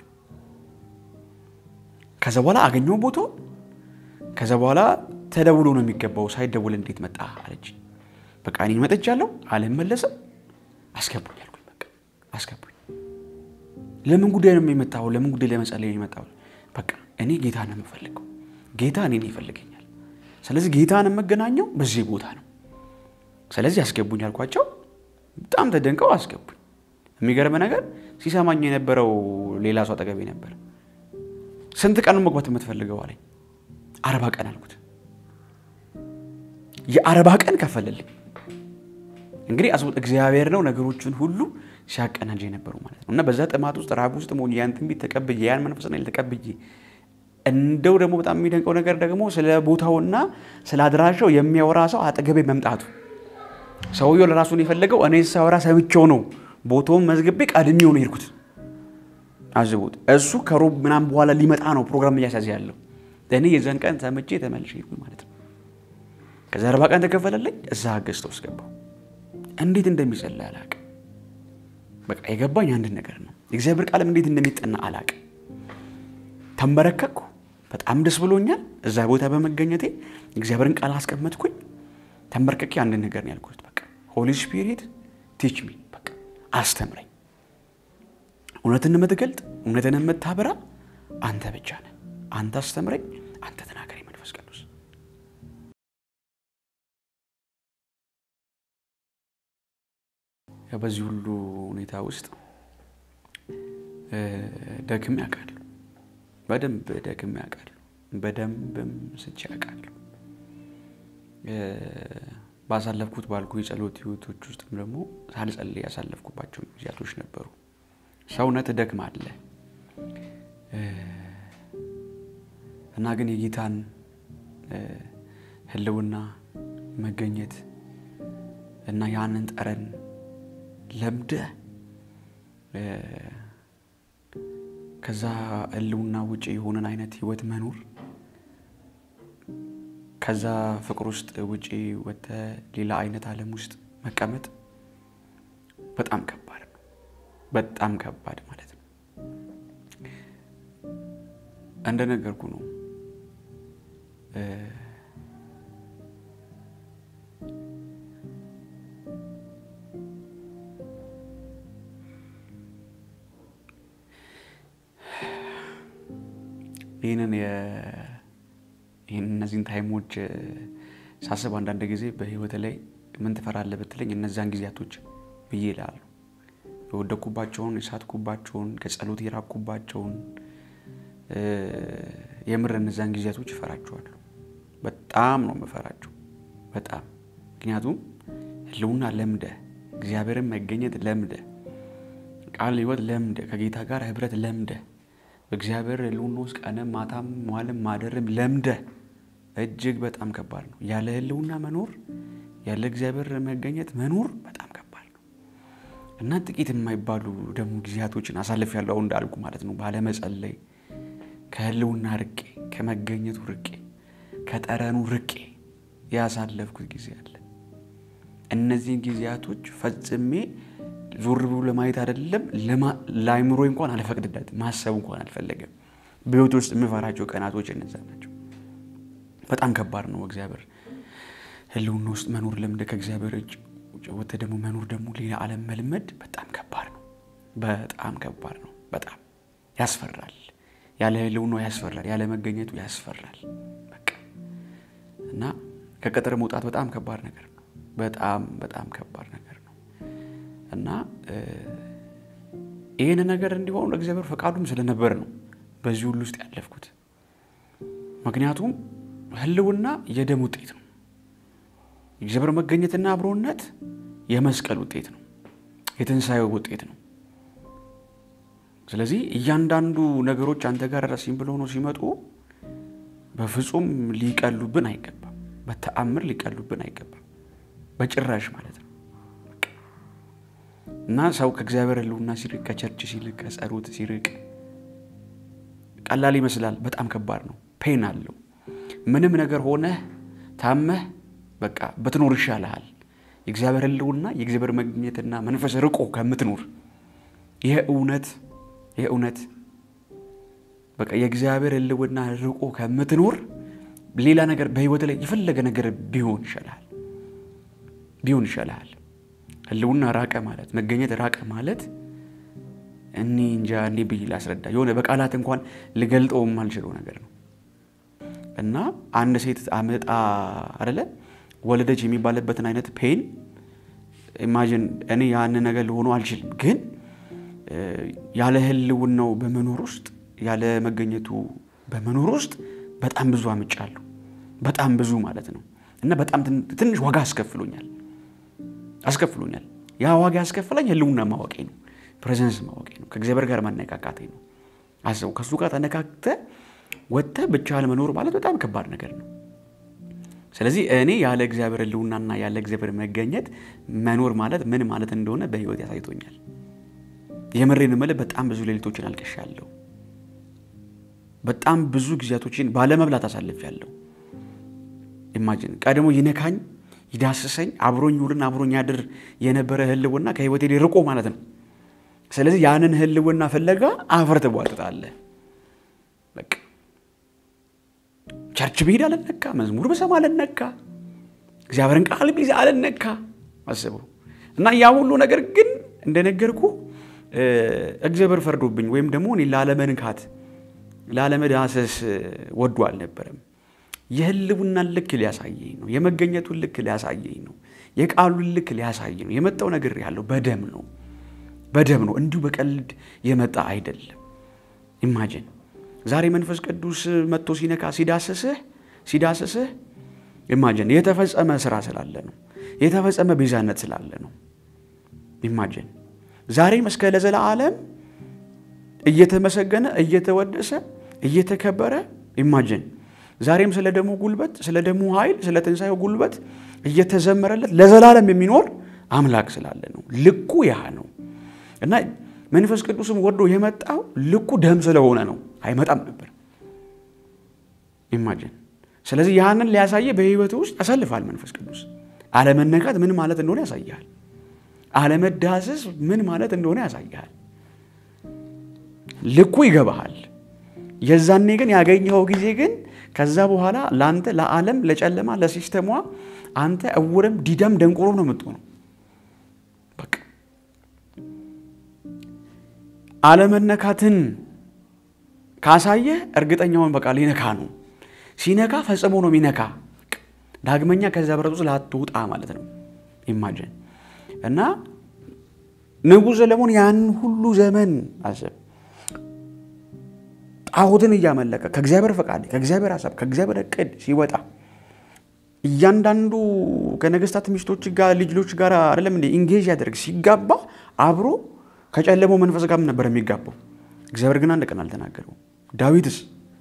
ከዛ በኋላ አገኘው ቦታው። ከዛ በኋላ ተደውሎ ነው የሚገባው፣ ሳይደውል እንዴት መጣ አለች። በቃ እኔ መጥቻለሁ፣ አልመለስም፣ አስገቡኝ አልኩኝ። በቃ አስገቡኝ። ለምን ጉዳይ ነው የመጣው? ለምን ጉዳይ ለመጸለይ ነው የመጣው? በቃ እኔ ጌታ ነው የምፈልገው፣ ጌታ እኔን ይፈልገኛል። ስለዚህ ጌታን የምገናኘው በዚህ ቦታ ነው። ስለዚህ አስገቡኝ አልኳቸው። በጣም ተደንቀው አስገቡኝ። የሚገርም ነገር ሲሰማኝ የነበረው ሌላ ሰው አጠገቤ ነበር። ስንት ቀን መግባት የምትፈልገው አለኝ። አርባ ቀን አልኩት። የአርባ ቀን ከፈለልኝ። እንግዲህ አስቡት፣ እግዚአብሔር ነው ነገሮችን ሁሉ ሲያቀናጅ የነበረው ማለት ነው። እና በዛ ጥማት ውስጥ ረሃብ ውስጥ መሆን ያን ትንቢት ተቀብዬ ያን መንፈስ ተቀብዬ እንደው ደግሞ በጣም የሚደንቀው ነገር ደግሞ ስለ ቦታውና ስለ አድራሻው የሚያወራ ሰው አጠገቤ መምጣቱ ሰውየው ለራሱን የፈለገው እኔ ሳወራ ሰምቼው ነው ቦታውን መዝግቤ ቀድሜው ነው ሄድኩት። አስቡት። እሱ ከሮብ ምናምን በኋላ ሊመጣ ነው ፕሮግራም እያሳዘ ያለው። እኔ የዛን ቀን ሰምቼ ተመልሼ ሄድኩኝ ማለት ነው። ከዛ አርባ ቀን ተከፈለልኝ። እዛ ገዝተ ውስጥ ገባሁ። እንዴት እንደሚጸልይ አላቅም። በቃ የገባኝ አንድ ነገር ነው። የእግዚአብሔር ቃልም እንዴት እንደሚጠና አላቅም። ተንበረከኩ። በጣም ደስ ብሎኛል። እዛ ቦታ በመገኘቴ እግዚአብሔርን ቃል አስቀመጥኩኝ። ተንበርከኬ አንድ ነገር ነው ያልኩት። በቃ ሆሊ ስፒሪት ቲች ሚ፣ በቃ አስተምረኝ። እውነትን የምትገልጥ እውነትን የምታበራ አንተ ብቻ ነህ። አንተ አስተምረኝ፣ አንተ ተናገረኝ መንፈስ ቅዱስ። በዚህ ሁሉ ሁኔታ ውስጥ ደክሜ ያውቃሉ። በደንብ ደክሜ ያውቃሉ። በደንብም ስቼ ያውቃሉ። ባሳለፍኩት ባልኩ የጸሎት ህይወቶች ውስጥም ደግሞ ሳልጸልይ ያሳለፍኩባቸው ጊዜያቶች ነበሩ። ሰውነት ደክማለህ እና ግን የጌታን ህልውና መገኘት እና ያንን ጠረን ለምደህ ከዛ ህልውና ውጭ የሆነን አይነት ህይወት መኖር ከዛ ፍቅር ውስጥ ውጪ ወጥተህ ሌላ አይነት ዓለም ውስጥ መቀመጥ በጣም ከባድ ነው። በጣም ከባድ ማለት ነው። እንደነገርኩ ነው። ይህንን ይህን እነዚህን ታይሞች ሳስብ አንዳንድ ጊዜ በህይወት ላይ ምን ትፈራለህ ብትለኝ እነዛን ጊዜያቶች ብዬ እላለሁ። የወደኩባቸውን፣ የሳትኩባቸውን፣ ከጸሎት የራኩባቸውን የምር እነዛን ጊዜያቶች እፈራቸዋለሁ። በጣም ነው የምፈራቸው። በጣም ምክንያቱም ህልውና ለምደ እግዚአብሔርን መገኘት ለምደ ቃል ህይወት ለምደ ከጌታ ጋር ህብረት ለምደ በእግዚአብሔር ህልውና ውስጥ ቀንም ማታም መዋልም ማደርም ለምደ እጅግ በጣም ከባድ ነው። ያለ ህልውና መኖር ያለ እግዚአብሔር መገኘት መኖር በጣም ከባድ ነው እና ጥቂት የማይባሉ ደግሞ ጊዜያቶችን አሳልፍ ያለው አሁን እንዳልኩ ማለት ነው ባለመጸለይ ከህልውና ርቄ ከመገኘቱ ርቄ ከጠረኑ ርቄ ያሳለፍኩት ጊዜ አለ። እነዚህን ጊዜያቶች ፈጽሜ ዞር ብሎ ለማየት አይደለም ለአይምሮ እንኳን አልፈቅድለት ማሰብ እንኳን አልፈለገም። በህይወት ውስጥ የምፈራቸው ቀናቶች እነዛ ናቸው። በጣም ከባድ ነው። እግዚአብሔር ህልውና ውስጥ መኖር ለምደ ከእግዚአብሔር እጅ ወጥተህ ደግሞ መኖር ደግሞ ሌላ ዓለም መልመድ በጣም ከባድ ነው። በጣም ከባድ ነው። በጣም ያስፈራል። ያለ ህልውናው ያስፈራል። ያለ መገኘቱ ያስፈራል። በቃ እና ከቅጥር መውጣት በጣም ከባድ ነገር ነው። በጣም በጣም ከባድ ነገር ነው እና ይህን ነገር እንዲሆኑ እግዚአብሔር ፈቃዱም ስለነበር ነው በዚህ ሁሉ ውስጥ ያለፍኩት። ምክንያቱም ህልውና የደም ውጤት ነው። የእግዚአብሔር መገኘትና አብሮነት የመስቀል ውጤት ነው። የትንሣኤው ውጤት ነው። ስለዚህ እያንዳንዱ ነገሮች አንተ ጋር ረሲም ብሎ ነው ሲመጡ በፍጹም ሊቀሉብን አይገባም። በተአምር ሊቀሉብን አይገባም። በጭራሽ ማለት ነው። እና ሰው ከእግዚአብሔር ህልውና ሲርቅ፣ ከቸርች ሲርቅ፣ ከጸሎት ሲርቅ ቀላል ይመስላል። በጣም ከባድ ነው። ፔን አለው። ምንም ነገር ሆነህ ታመህ በቃ ብትኖር ይሻልሃል። የእግዚአብሔር ህልውና የእግዚአብሔር መገኘትና መንፈስ ርቆ ከምትኖር ይህ እውነት ይህ እውነት በቃ የእግዚአብሔር ህልውና ርቆ ከምትኖር ሌላ ነገር በህይወት ላይ የፈለገ ነገር ቢሆን ይሻልሃል ቢሆን ይሻልሃል። ህልውና ራቀ ማለት መገኘት ራቀ ማለት እኔ እንጃ እንዴ ብዬ ላስረዳ የሆነ በቃላት እንኳን ልገልጠው የማልችለው ነገር ነው እና አንድ ሴት አመጣ አደለ ወለደች የሚባልበትን አይነት ፔን ኢማጂን እኔ ያንን ነገር ሊሆኑ አልችልም፣ ግን ያለ ህልውናው በመኖር ውስጥ ያለ መገኘቱ በመኖር ውስጥ በጣም ብዙ አምጫለሁ። በጣም ብዙ ማለት ነው እና በጣም ትንሽ ዋጋ አስከፍሎኛል አስከፍሎኛል። ያ ዋጋ ያስከፍለኝ ህልውና ማወቄ ነው፣ ፕሬዘንስ ማወቄ ነው፣ ከእግዚአብሔር ጋር ማነቃቃቴ ነው። አስበው ከእሱ ጋር ተነካክተ ወጥተህ ብቻህን መኖር ማለት በጣም ከባድ ነገር ነው። ስለዚህ እኔ ያለ እግዚአብሔር ሕልውናና ያለ እግዚአብሔር መገኘት መኖር ማለት ምን ማለት እንደሆነ በህይወት ያሳይቶኛል። የምሬን እምልህ በጣም ብዙ ሌሊቶችን አልቅሻለሁ። በጣም ብዙ ጊዜያቶችን ባለመብላት አሳልፌያለሁ። ኢማጂን ቀድሞ ይነካኝ ይዳስሰኝ አብሮኝ ውልን አብሮኝ ያድር የነበረ ህልውና ከህይወቴ ርቆ ማለት ነው። ስለዚህ ያንን ህልውና ፍለጋ አፈር ትቧጥጣለህ። በቃ ቸርች ብሄድ አልነካ፣ መዝሙር በሰማ አልነካ፣ እግዚአብሔርን ቃል ቢይዝ አልነካ። አስበው እና ያ ሁሉ ነገር ግን እንደነገርኩ እግዚአብሔር ፈርዶብኝ ወይም ደግሞ እኔ ላለመንካት ላለመዳሰስ ወዶ አልነበረም። የህልውናን ልክ ሊያሳየኝ ነው። የመገኘቱን ልክ ሊያሳየኝ ነው። የቃሉን ልክ ሊያሳየኝ ነው። የመጣው ነገር ያለው በደም ነው፣ በደም ነው። እንዲሁ በቀልድ የመጣ አይደለም። ኢማጂን ዛሬ መንፈስ ቅዱስ መጥቶ ሲነካ ሲዳስስህ ሲዳስስህ ኢማጂን የተፈጸመ ስራ ስላለ ነው። የተፈጸመ ቤዛነት ስላለ ነው። ኢማጂን ዛሬም እስከ ለዘላለም እየተመሰገነ እየተወደሰ እየተከበረ ኢማጂን ዛሬም ስለ ደሙ ጉልበት ስለ ደሙ ኃይል ስለ ትንሣኤው ጉልበት እየተዘመረለት ለዘላለም የሚኖር አምላክ ስላለ ነው። ልኩ ያህ ነው እና መንፈስ ቅዱስም ወዶ የመጣው ልኩ ደም ስለሆነ ነው። አይመጣም ነበር። ኢማጂን ስለዚህ ያንን ሊያሳየ በህይወት ውስጥ ያሳልፋል። መንፈስ ቅዱስ አለመነካት ምን ማለት እንደሆነ ያሳያል። አለመዳሰስ ምን ማለት እንደሆነ ያሳያል። ልኩ ይገባሃል። የዛኔ ግን ያገኘኸው ጊዜ ግን ከዛ በኋላ ለአንተ ለዓለም ለጨለማ ለሲስተሟ አንተ እውርም ዲዳም ደንቆሮም ነው የምትሆነው። በቃ አለመነካትን ካሳየህ እርግጠኛውን በቃ ሊነካ ነው። ሲነካ ፈጽሞ ነው የሚነካ። ዳግመኛ ከዛ ብረት ውስጥ ላትውጣ ማለት ነው። ኢማጅን እና ንጉሥ ሰለሞን ያን ሁሉ ዘመን አሰብ ጣዖትን እያመለከ ከእግዚአብሔር ፈቃድ ከእግዚአብሔር ሀሳብ ከእግዚአብሔር እቅድ ሲወጣ እያንዳንዱ ከነገስታት ሚስቶች ጋር ልጆች ጋር አይደለም እንደ ኢንጌጅ ያደርግ ሲጋባ አብሮ ከጨለመው መንፈስ ጋር ነበር የሚጋባው። እግዚአብሔር ግን አንድ ቀን አልተናገረው። ዳዊትስ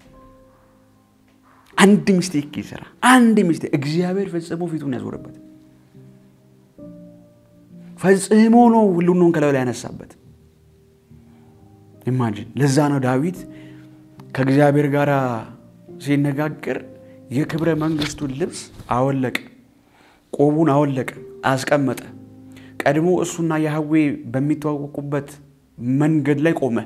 አንድ ሚስቴክ ይሰራ አንድ ሚስቴክ እግዚአብሔር ፈጽሞ ፊቱን ያዞረበት ፈጽሞ ነው ሁሉን ከላዩ ላይ ያነሳበት። ኢማጂን ለዛ ነው ዳዊት ከእግዚአብሔር ጋር ሲነጋገር የክብረ መንግስቱን ልብስ አወለቀ፣ ቆቡን አወለቀ፣ አስቀመጠ። ቀድሞ እሱና ያህዌ በሚተዋወቁበት መንገድ ላይ ቆመ።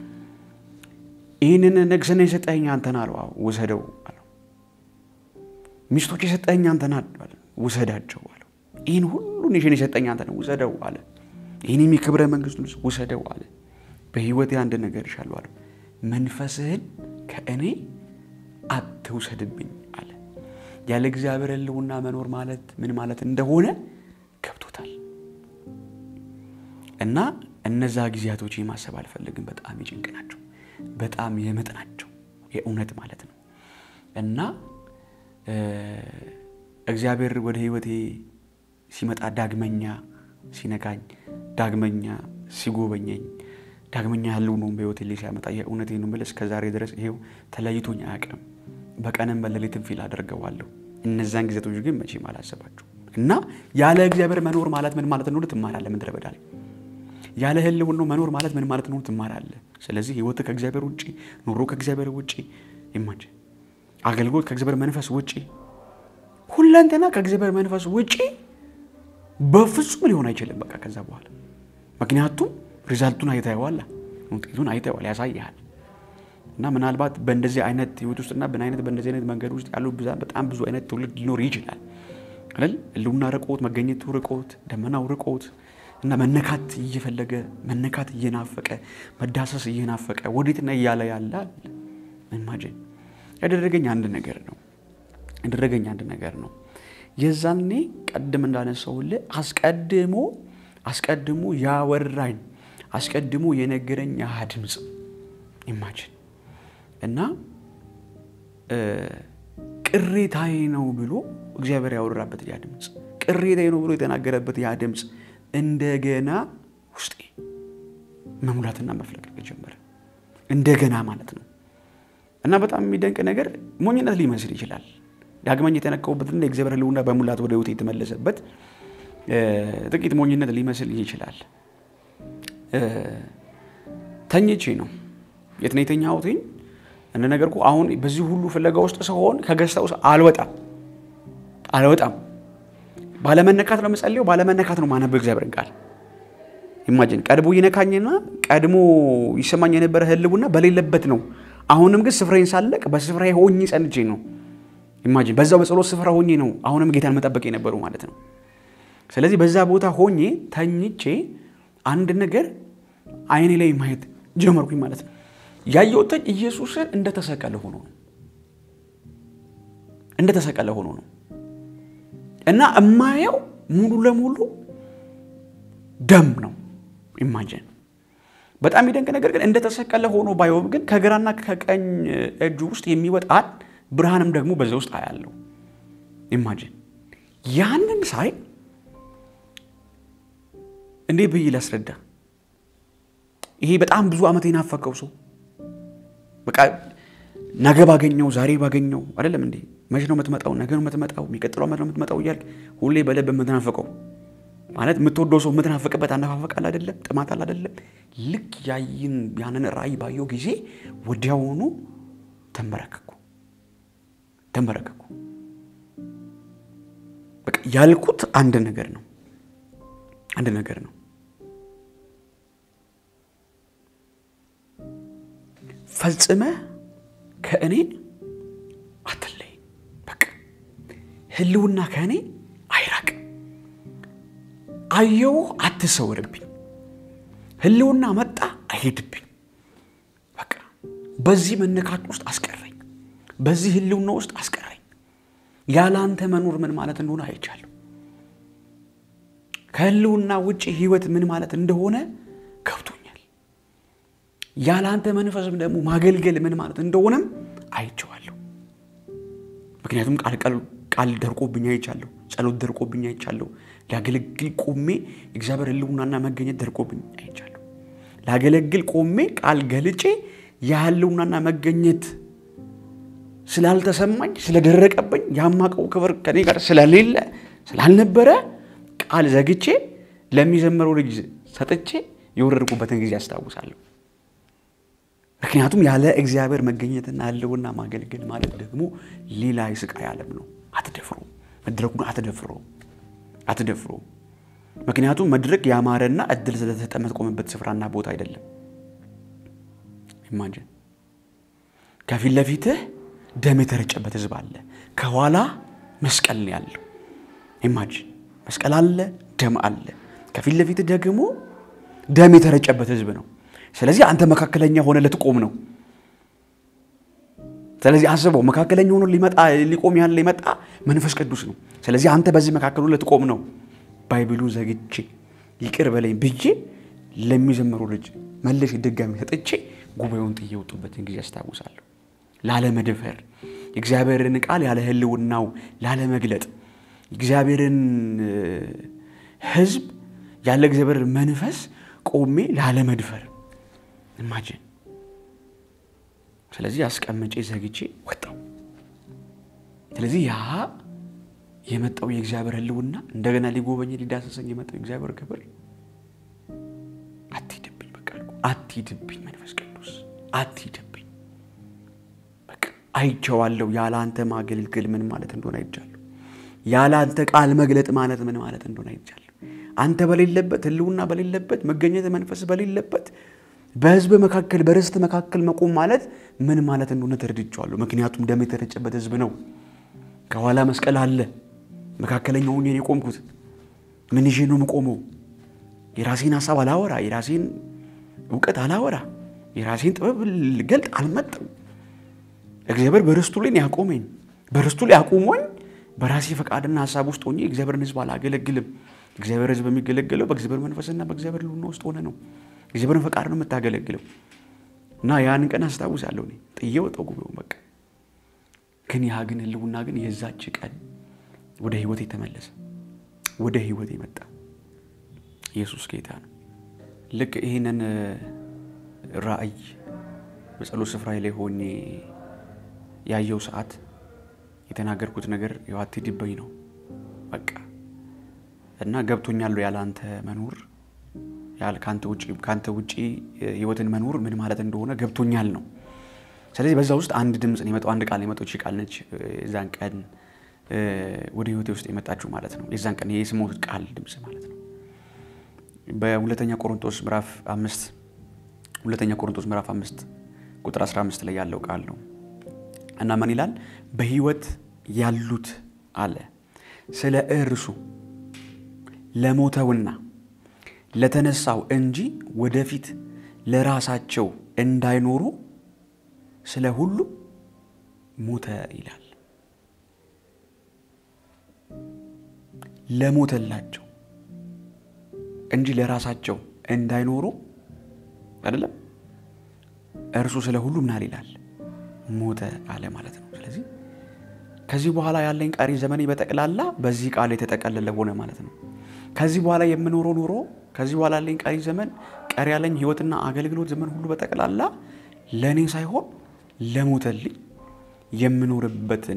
ይህንን ንግስና የሰጠኸኝ አንተን አለው። ውሰደው አለው። ሚስቶች የሰጠኸኝ አንተን ውሰዳቸው አለው። ይህን ሁሉ ኔሽን የሰጠኝ አንተ ነው፣ ውሰደው አለ። ይህንም የክብረ መንግስቱን ልብስ ውሰደው አለ። በህይወቴ አንድ ነገር ይሻለሁ አለው። መንፈስህን ከእኔ አትውሰድብኝ አለ። ያለ እግዚአብሔር ሕልውና መኖር ማለት ምን ማለት እንደሆነ ገብቶታል። እና እነዛ ጊዜያቶች ማሰብ አልፈልግም። በጣም የጭንቅ ናቸው፣ በጣም የምጥ ናቸው፣ የእውነት ማለት ነው። እና እግዚአብሔር ወደ ህይወቴ ሲመጣ ዳግመኛ ሲነካኝ፣ ዳግመኛ ሲጎበኘኝ ዳግመኛ ህልውናውን በህይወቴ ላይ ሲያመጣ የእውነቴን ነው የምልህ፣ እስከ ዛሬ ድረስ ይሄው ተለይቶኝ አያውቅም። በቀንም በሌሊትም ፊል አደርገዋለሁ። እነዛን ጊዜቶች ግን መቼም አላሰባቸው እና ያለ እግዚአብሔር መኖር ማለት ምን ማለት እንደሆነ ትማራለህ። ምድረ በዳ ላይ ያለ ህልውናው መኖር ማለት ምን ማለት እንደሆነ ትማራለህ። ስለዚህ ህይወት ከእግዚአብሔር ውጭ፣ ኑሮ ከእግዚአብሔር ውጭ፣ ይማጅ አገልግሎት ከእግዚአብሔር መንፈስ ውጭ፣ ሁለንተና ከእግዚአብሔር መንፈስ ውጭ በፍጹም ሊሆን አይችልም። በቃ ከዛ በኋላ ምክንያቱም ሪዛልቱን አይተኸዋል፣ ውጤቱን አይተኸዋል፣ ያሳይሃል። እና ምናልባት በእንደዚህ አይነት ህይወት ውስጥና በአይነት በእንደዚህ አይነት መንገድ ውስጥ ያሉ በጣም ብዙ አይነት ትውልድ ሊኖር ይችላል አይደል? ህልውና ርቆት፣ መገኘቱ ርቆት፣ ደመናው ርቆት እና መነካት እየፈለገ መነካት እየናፈቀ መዳሰስ እየናፈቀ ወዴትና እያለ ያለ ኢማጂን ያደረገኝ አንድ ነገር ነው ያደረገኝ አንድ ነገር ነው። የዛኔ ቀድም እንዳነሳውልህ አስቀድሞ አስቀድሞ ያወራኝ አስቀድሞ የነገረኝ ያ ድምፅ ኢማጂን እና ቅሬታዬ ነው ብሎ እግዚአብሔር ያወራበት ያ ድምፅ ቅሬታዬ ነው ብሎ የተናገረበት ያ ድምፅ እንደገና ውስጤ መሙላትና መፍለቅለቅ ጀመረ። እንደገና ማለት ነው። እና በጣም የሚደንቅ ነገር ሞኝነት ሊመስል ይችላል። ዳግመኛ የተነካሁበትና የእግዚአብሔር ሕልውና በሙላት ወደ ሕይወቴ የተመለሰበት ጥቂት ሞኝነት ሊመስል ይችላል። ተኝቼ ነው የት ነው የተኛሁትኝ? እንደነገርኩ አሁን በዚህ ሁሉ ፍለጋ ውስጥ ስሆን ከገዝታ ውስጥ አልወጣም አልወጣም። ባለመነካት ነው የምጸልየው፣ ባለመነካት ነው ማነበው እግዚአብሔርን ቃል። ኢማጂን ቀድሞ ይነካኝና ቀድሞ ይሰማኝ የነበረ ህልውና በሌለበት ነው። አሁንም ግን ስፍራዬን ሳለቅ በስፍራዬ ሆኜ ጸንቼ ነው። ኢማጂን በዛው በጸሎት ስፍራ ሆኜ ነው አሁንም ጌታን መጠበቅ የነበሩ ማለት ነው። ስለዚህ በዛ ቦታ ሆኜ ተኝቼ አንድ ነገር አይኔ ላይ ማየት ጀመርኩኝ ማለት ነው። ያየሁት ኢየሱስን እንደተሰቀለ ሆኖ ነው እንደተሰቀለ ሆኖ ነው እና እማየው ሙሉ ለሙሉ ደም ነው። ኢማጂን በጣም ይደንቅ ነገር ግን እንደተሰቀለ ሆኖ ባየውም ግን ከግራና ከቀኝ እጁ ውስጥ የሚወጣን ብርሃንም ደግሞ በዛ ውስጥ አያለው። ኢማጂን ያንን ሳይ እንዴ ብዬ ላስረዳ? ይሄ በጣም ብዙ ዓመት የናፈቀው ሰው በቃ ነገ ባገኘው ዛሬ ባገኘው አይደለም እንዴ? መቼ ነው የምትመጣው? ነገ ነው የምትመጣው? የሚቀጥለው ዓመት ነው የምትመጣው እያልክ ሁሌ በልብ የምትናፈቀው ማለት የምትወደው ሰው የምትናፍቅበት አነፋፈቃል አይደለም? ጥማት አለ አይደለም? ልክ ያይን ያንን ራእይ ባየው ጊዜ ወዲያውኑ ተንበረከኩ ተንበረከኩ። በቃ ያልኩት አንድ ነገር ነው አንድ ነገር ነው። ፈጽመህ ከእኔ አትለይ። በቃ ህልውና ከእኔ አይራቅ። አየው አትሰወርብኝ። ህልውና መጣ አይሄድብኝ። በቃ በዚህ መነካት ውስጥ አስቀረኝ። በዚህ ህልውና ውስጥ አስቀረኝ። ያለ አንተ መኖር ምን ማለት እንደሆነ አይቻለሁ። ከህልውና ውጭ ህይወት ምን ማለት እንደሆነ ገብቶኛል። ያለ አንተ መንፈስም ደግሞ ማገልገል ምን ማለት እንደሆነም አይቼዋለሁ። ምክንያቱም ቃል ቃል ደርቆብኝ አይቻለሁ። ጸሎት ደርቆብኝ አይቻለሁ። ላገለግል ቆሜ እግዚአብሔር ህልውናና መገኘት ደርቆብኝ አይቻለሁ። ላገለግል ቆሜ ቃል ገልጬ የህልውናና መገኘት ስላልተሰማኝ ስለደረቀብኝ ያማቀው ክብር ከኔ ጋር ስለሌለ ስላልነበረ ቃል ዘግቼ ለሚዘምረው ልጅ ሰጥቼ የወረድኩበትን ጊዜ አስታውሳለሁ። ምክንያቱም ያለ እግዚአብሔር መገኘትና ህልውና ማገልገል ማለት ደግሞ ሌላ የስቃይ ዓለም ነው። አትደፍሩ፣ መድረኩን አትደፍሩ፣ አትደፍሩ። ምክንያቱም መድረክ ያማረና እድል ስለተሰጠ የምትቆምበት ስፍራና ቦታ አይደለም። ኢማጅን ከፊት ለፊትህ ደም የተረጨበት ህዝብ አለ፣ ከኋላ መስቀል ነው ያለው። ኢማጅን መስቀል አለ፣ ደም አለ። ከፊት ለፊትህ ደግሞ ደም የተረጨበት ህዝብ ነው። ስለዚህ አንተ መካከለኛ ሆነ ልትቆም ነው። ስለዚህ አስበው፣ መካከለኛ ሆኖ ሊመጣ ሊቆም ያለ ሊመጣ መንፈስ ቅዱስ ነው። ስለዚህ አንተ በዚህ መካከሉ ልትቆም ነው። ባይብሉ ዘግቼ ይቅር በለኝ ብዬ ለሚዘምሩ ልጅ መለሽ ድጋሚ ሰጥቼ ጉባኤውን ጥዬ የወጡበትን ጊዜ አስታውሳለሁ። ላለመድፈር የእግዚአብሔርን ቃል ያለ ህልውናው ላለመግለጥ የእግዚአብሔርን ህዝብ ያለ እግዚአብሔር መንፈስ ቆሜ ላለመድፈር ኢማጂን። ስለዚህ አስቀምጬ ዘግቼ ወጣው። ስለዚህ ያ የመጣው የእግዚአብሔር ህልውና እንደገና ሊጎበኝ ሊዳሰሰኝ የመጣው የእግዚአብሔር ክብር አትሂድብኝ፣ በቃ አትሂድብኝ፣ መንፈስ ቅዱስ አትሂድብኝ። በቃ አይቼዋለሁ። ያለ አንተ ማገልገል ምን ማለት እንደሆነ አይቻለሁ። ያለ አንተ ቃል መግለጥ ማለት ምን ማለት እንደሆነ አይቻለሁ። አንተ በሌለበት ህልውና በሌለበት መገኘት መንፈስ በሌለበት በህዝብ መካከል በርስት መካከል መቆም ማለት ምን ማለት እንደሆነ ተረድቼዋለሁ። ምክንያቱም ደም የተረጨበት ህዝብ ነው። ከኋላ መስቀል አለ። መካከለኛው ሆኜ ነው የቆምኩት። ምን ይዤ ነው የምቆመው? የራሴን ሀሳብ አላወራ፣ የራሴን እውቀት አላወራ፣ የራሴን ጥበብ ልገልጥ አልመጣም። እግዚአብሔር በርስቱ ላይ ያቆመኝ፣ በርስቱ ላይ አቁሞኝ በራሴ ፈቃድና ሀሳብ ውስጥ ሆኜ እግዚአብሔርን ህዝብ አላገለግልም። እግዚአብሔር ህዝብ የሚገለገለው በእግዚአብሔር መንፈስና በእግዚአብሔር ልውና ውስጥ ሆነ ነው። እግዚአብሔርን ፈቃድ ነው የምታገለግለው። እና ያን ቀን አስታውሳለሁ። እኔ ጥዬ ወጣሁ ጉባኤውን በቃ። ግን ያ ግን ህልውና ግን የዛች ቀን ወደ ህይወት የተመለሰ ወደ ህይወት የመጣ ኢየሱስ ጌታ ነው። ልክ ይህንን ራእይ በጸሎት ስፍራ ላይ ሆኜ ያየው ሰዓት የተናገርኩት ነገር ያው አትሂድብኝ ነው በቃ እና ገብቶኛል ያለ አንተ መኖር ከአንተ ውጪ ህይወትን መኖር ምን ማለት እንደሆነ ገብቶኛል ነው። ስለዚህ በዛ ውስጥ አንድ ድምፅ ነው የመጣው፣ አንድ ቃል ነው የመጣው። ቃል ነች የዛን ቀን ወደ ህይወቴ ውስጥ የመጣችሁ ማለት ነው። የዛን ቀን የስሞት ቃል ድምፅ ማለት ነው። በሁለተኛ ቆሮንቶስ ምዕራፍ አምስት ሁለተኛ ቆሮንቶስ ምዕራፍ አምስት ቁጥር 15 ላይ ያለው ቃል ነው እና ምን ይላል? በህይወት ያሉት አለ ስለ እርሱ ለሞተውና ለተነሳው እንጂ ወደፊት ለራሳቸው እንዳይኖሩ ስለ ሁሉ ሞተ ይላል። ለሞተላቸው እንጂ ለራሳቸው እንዳይኖሩ አይደለም። እርሱ ስለ ሁሉ ምናል ይላል ሞተ አለ ማለት ነው። ስለዚህ ከዚህ በኋላ ያለኝ ቀሪ ዘመኔ በጠቅላላ በዚህ ቃል የተጠቀለለ ሆነ ማለት ነው። ከዚህ በኋላ የምኖረው ኑሮ ከዚህ በኋላ ያለኝ ቀሪ ዘመን ቀሪ ያለኝ ህይወትና አገልግሎት ዘመን ሁሉ በጠቅላላ ለእኔ ሳይሆን ለሞተልኝ የምኖርበትን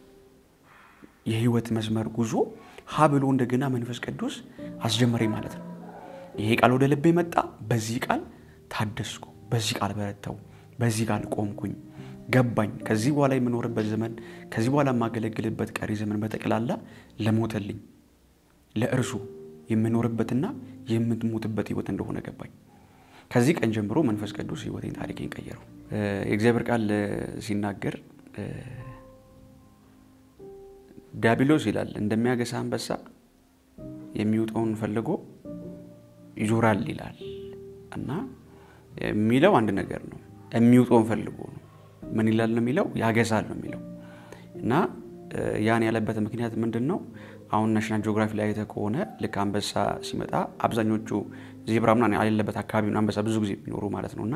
የህይወት መስመር ጉዞ ሀ ብሎ እንደገና መንፈስ ቅዱስ አስጀመረኝ ማለት ነው። ይሄ ቃል ወደ ልቤ መጣ። በዚህ ቃል ታደስኩ፣ በዚህ ቃል በረታው፣ በዚህ ቃል ቆምኩኝ፣ ገባኝ። ከዚህ በኋላ የምኖርበት ዘመን ከዚህ በኋላ የማገለግልበት ቀሪ ዘመን በጠቅላላ ለሞተልኝ ለእርሱ የምኖርበትና የምትሞትበት ህይወት እንደሆነ ገባኝ። ከዚህ ቀን ጀምሮ መንፈስ ቅዱስ ህይወቴን፣ ታሪኬን ቀየረው። የእግዚአብሔር ቃል ሲናገር ዲያብሎስ ይላል እንደሚያገሳ አንበሳ የሚውጠውን ፈልጎ ይዞራል ይላል እና የሚለው አንድ ነገር ነው። የሚውጠውን ፈልጎ ነው። ምን ይላል ነው የሚለው ያገሳል ነው የሚለው እና ያን ያለበት ምክንያት ምንድን ነው? አሁን ናሽናል ጂኦግራፊ ላይ አይተህ ከሆነ ልክ አንበሳ ሲመጣ አብዛኞቹ ዜብራ ምናምን የሌለበት አካባቢ አንበሳ ብዙ ጊዜ የሚኖሩ ማለት ነው እና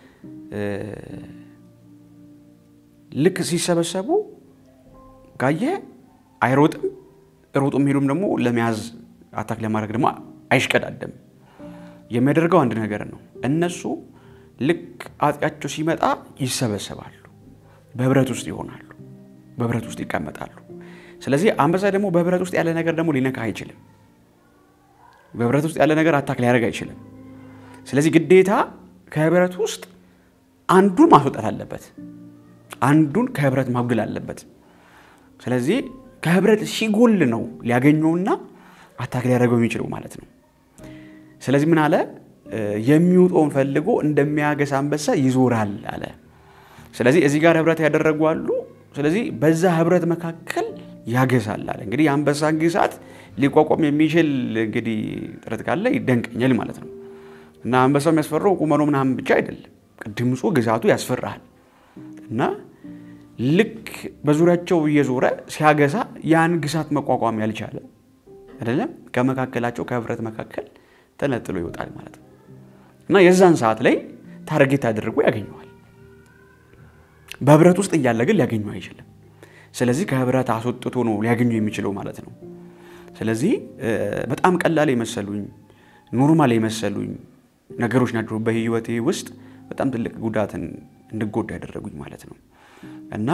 ልክ ሲሰበሰቡ ጋየ አይሮጥም፣ ሮጦ የሚሄዱም ደግሞ ለመያዝ አታክ ለማድረግ ደግሞ አይሽቀዳደም። የሚያደርገው አንድ ነገር ነው። እነሱ ልክ አጥቂያቸው ሲመጣ ይሰበሰባሉ፣ በህብረት ውስጥ ይሆናሉ፣ በህብረት ውስጥ ይቀመጣሉ። ስለዚህ አንበሳ ደግሞ በህብረት ውስጥ ያለ ነገር ደግሞ ሊነካ አይችልም። በህብረት ውስጥ ያለ ነገር አታክ ሊያደርግ አይችልም። ስለዚህ ግዴታ ከህብረት ውስጥ አንዱን ማስወጣት አለበት፣ አንዱን ከህብረት ማጉደል አለበት። ስለዚህ ከህብረት ሲጎል ነው ሊያገኘውና አታክ ሊያደርገው የሚችለው ማለት ነው። ስለዚህ ምን አለ? የሚውጠውን ፈልጎ እንደሚያገሳ አንበሳ ይዞራል አለ። ስለዚህ እዚህ ጋር ህብረት ያደረጉ አሉ። ስለዚህ በዛ ህብረት መካከል ያገሳል አለ። እንግዲህ የአንበሳን ግሳት ሊቋቋም የሚችል እንግዲህ ጥረት ካለ ይደንቀኛል ማለት ነው። እና አንበሳው የሚያስፈራው ቁመኖ ምናምን ብቻ አይደለም፣ ድምፁ ግዛቱ ያስፈራሃል። እና ልክ በዙሪያቸው እየዞረ ሲያገሳ ያን ግሳት መቋቋም ያልቻለ አይደለም ከመካከላቸው ከህብረት መካከል ተነጥሎ ይወጣል ማለት ነው። እና የዛን ሰዓት ላይ ታርጌት አድርጎ ያገኘዋል። በህብረት ውስጥ እያለ ግን ሊያገኘው አይችልም። ስለዚህ ከህብረት አስወጥቶ ነው ሊያገኘው የሚችለው ማለት ነው። ስለዚህ በጣም ቀላል የመሰሉኝ ኖርማል የመሰሉኝ ነገሮች ናቸው በህይወቴ ውስጥ በጣም ትልቅ ጉዳትን እንድጎዳ ያደረጉኝ ማለት ነው። እና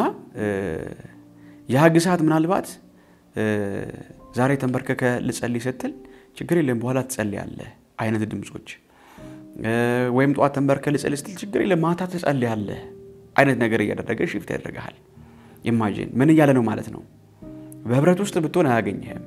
ያ ግሳት ምናልባት ዛሬ ተንበርከከ ልጸልይ ስትል ችግር የለም በኋላ ትጸልያለህ አይነት ድምፆች፣ ወይም ጠዋት ተንበርከ ልጸልይ ስትል ችግር የለም ማታ ትጸልያለህ አይነት ነገር እያደረገ ሽፍት ያደርግሃል። ኢማጂን ምን እያለ ነው ማለት ነው? በህብረት ውስጥ ብትሆን አያገኝህም።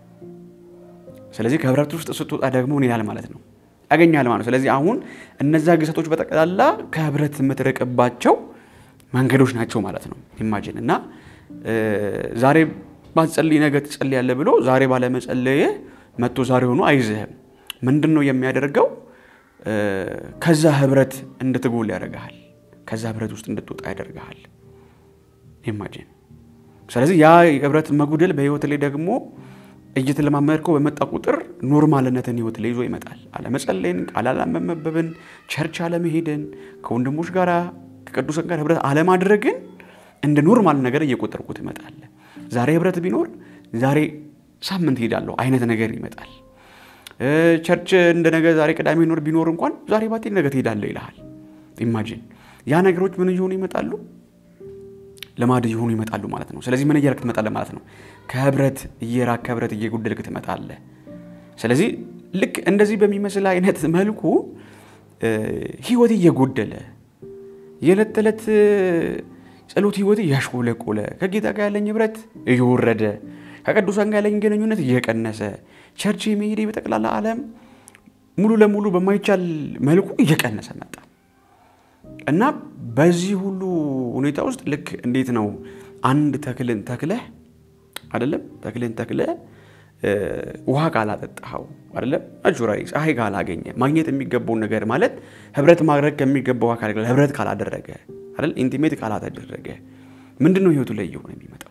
ስለዚህ ከህብረት ውስጥ ስትወጣ ደግሞ ምን ይላል ማለት ነው? ያገኛል ማለት ነው። ስለዚህ አሁን እነዛ ግሰቶች በጠቅላላ ከህብረት የምትርቅባቸው መንገዶች ናቸው ማለት ነው። ኢማጂን እና ዛሬ ባትጸልይ ነገ ትጸልያለህ ብሎ ዛሬ ባለመጸለየ መጥቶ ዛሬ ሆኖ አይዝህም። ምንድን ነው የሚያደርገው? ከዛ ህብረት እንድትጎል ያደርግሃል። ከዛ ህብረት ውስጥ እንድትወጣ ያደርግሃል። ኢማጂን ስለዚህ ያ ህብረት መጉደል በህይወት ላይ ደግሞ እየተለማመድከው በመጣ ቁጥር ኖርማልነትን ህይወት ላይ ይዞ ይመጣል። አለመጸለይን፣ ቃል አለመመበብን፣ ቸርች አለመሄድን፣ ከወንድሞች ጋር ከቅዱሳን ጋር ህብረት አለማድረግን እንደ ኖርማል ነገር እየቆጠርኩ ትመጣለህ። ዛሬ ህብረት ቢኖር ዛሬ ሳምንት ሄዳለሁ አይነት ነገር ይመጣል። ቸርች እንደ ነገ ዛሬ ቅዳሜ ኖር ቢኖር እንኳን ዛሬ ባቴ ነገ ትሄዳለህ ይልሃል። ኢማጂን ያ ነገሮች ምን እየሆኑ ይመጣሉ? ልማድ እየሆኑ ይመጣሉ ማለት ነው። ስለዚህ ምን እያልክ ትመጣለህ ማለት ነው? ከህብረት እየራቅ ከህብረት እየጎደልክ ትመጣለህ። ስለዚህ ልክ እንደዚህ በሚመስል አይነት መልኩ ህይወት እየጎደለ የዕለት ተዕለት ጸሎት ህይወት እያሽቆለቆለ ከጌታ ጋር ያለኝ ህብረት እየወረደ ከቅዱሳን ጋር ያለኝ ግንኙነት እየቀነሰ ቸርች የመሄዴ በጠቅላላ ዓለም ሙሉ ለሙሉ በማይቻል መልኩ እየቀነሰ መጣ እና በዚህ ሁሉ ሁኔታ ውስጥ ልክ እንዴት ነው አንድ ተክልን ተክለህ አይደለም ተክልን ተክለህ ውሃ ካላጠጣኸው አይደለም ናቹራሊ ፀሐይ ካላገኘ ማግኘት የሚገባውን ነገር ማለት ህብረት ማድረግ ከሚገባው አካል ጋር ህብረት ካላደረገ አይደል ኢንቲሜት ካላተደረገ ምንድን ነው ህይወቱ ላይ እየሆነ የሚመጣው?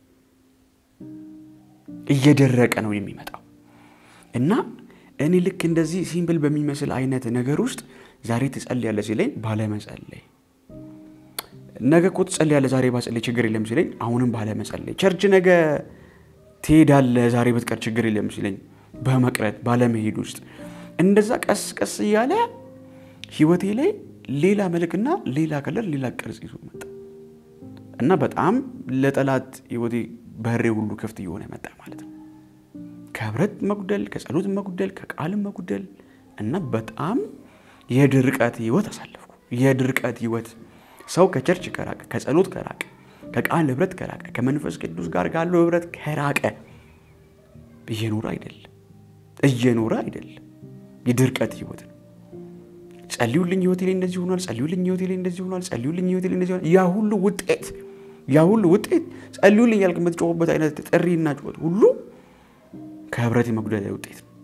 እየደረቀ ነው የሚመጣው እና እኔ ልክ እንደዚህ ሲምፕል በሚመስል አይነት ነገር ውስጥ ዛሬ ትጸልያለህ ሲለኝ ባለመጸለይ፣ ነገ እኮ ትጸልያለህ ዛሬ ባጸለይ ችግር የለም ሲለኝ አሁንም ባለመጸለይ፣ ቸርች ነገ ትሄዳለህ ዛሬ ብትቀር ችግር የለም ሲለኝ በመቅረት ባለመሄድ ውስጥ እንደዛ ቀስ ቀስ እያለ ህይወቴ ላይ ሌላ መልክና ሌላ ከለር ሌላ ቅርጽ ይዞ መጣ እና በጣም ለጠላት ህይወቴ በሬ ሁሉ ክፍት እየሆነ መጣ ማለት ነው። ከህብረት መጉደል፣ ከጸሎት መጉደል፣ ከቃልም መጉደል እና በጣም የድርቀት ህይወት አሳለፍኩ። የድርቀት ህይወት ሰው ከቸርች ከራቀ፣ ከጸሎት ከራቀ፣ ከቃል ህብረት ከራቀ፣ ከመንፈስ ቅዱስ ጋር ካለው ህብረት ከራቀ እየኖረ አይደለም እየኖረ አይደለም። የድርቀት ህይወት ነው። ጸልዩልኝ ህይወቴ ላይ እንደዚህ ሆኗል፣ ጸልዩልኝ ህይወቴ ላይ እንደዚህ ሆኗል፣ ጸልዩልኝ ህይወቴ ላይ እንደዚህ ሆኗል። ያ ሁሉ ውጤት ያ ሁሉ ውጤት ጸልዩልኝ ያልክ የምትጮህበት አይነት ጥሪና ጩኸት ሁሉ ከህብረት የመጉደል ውጤት ነው።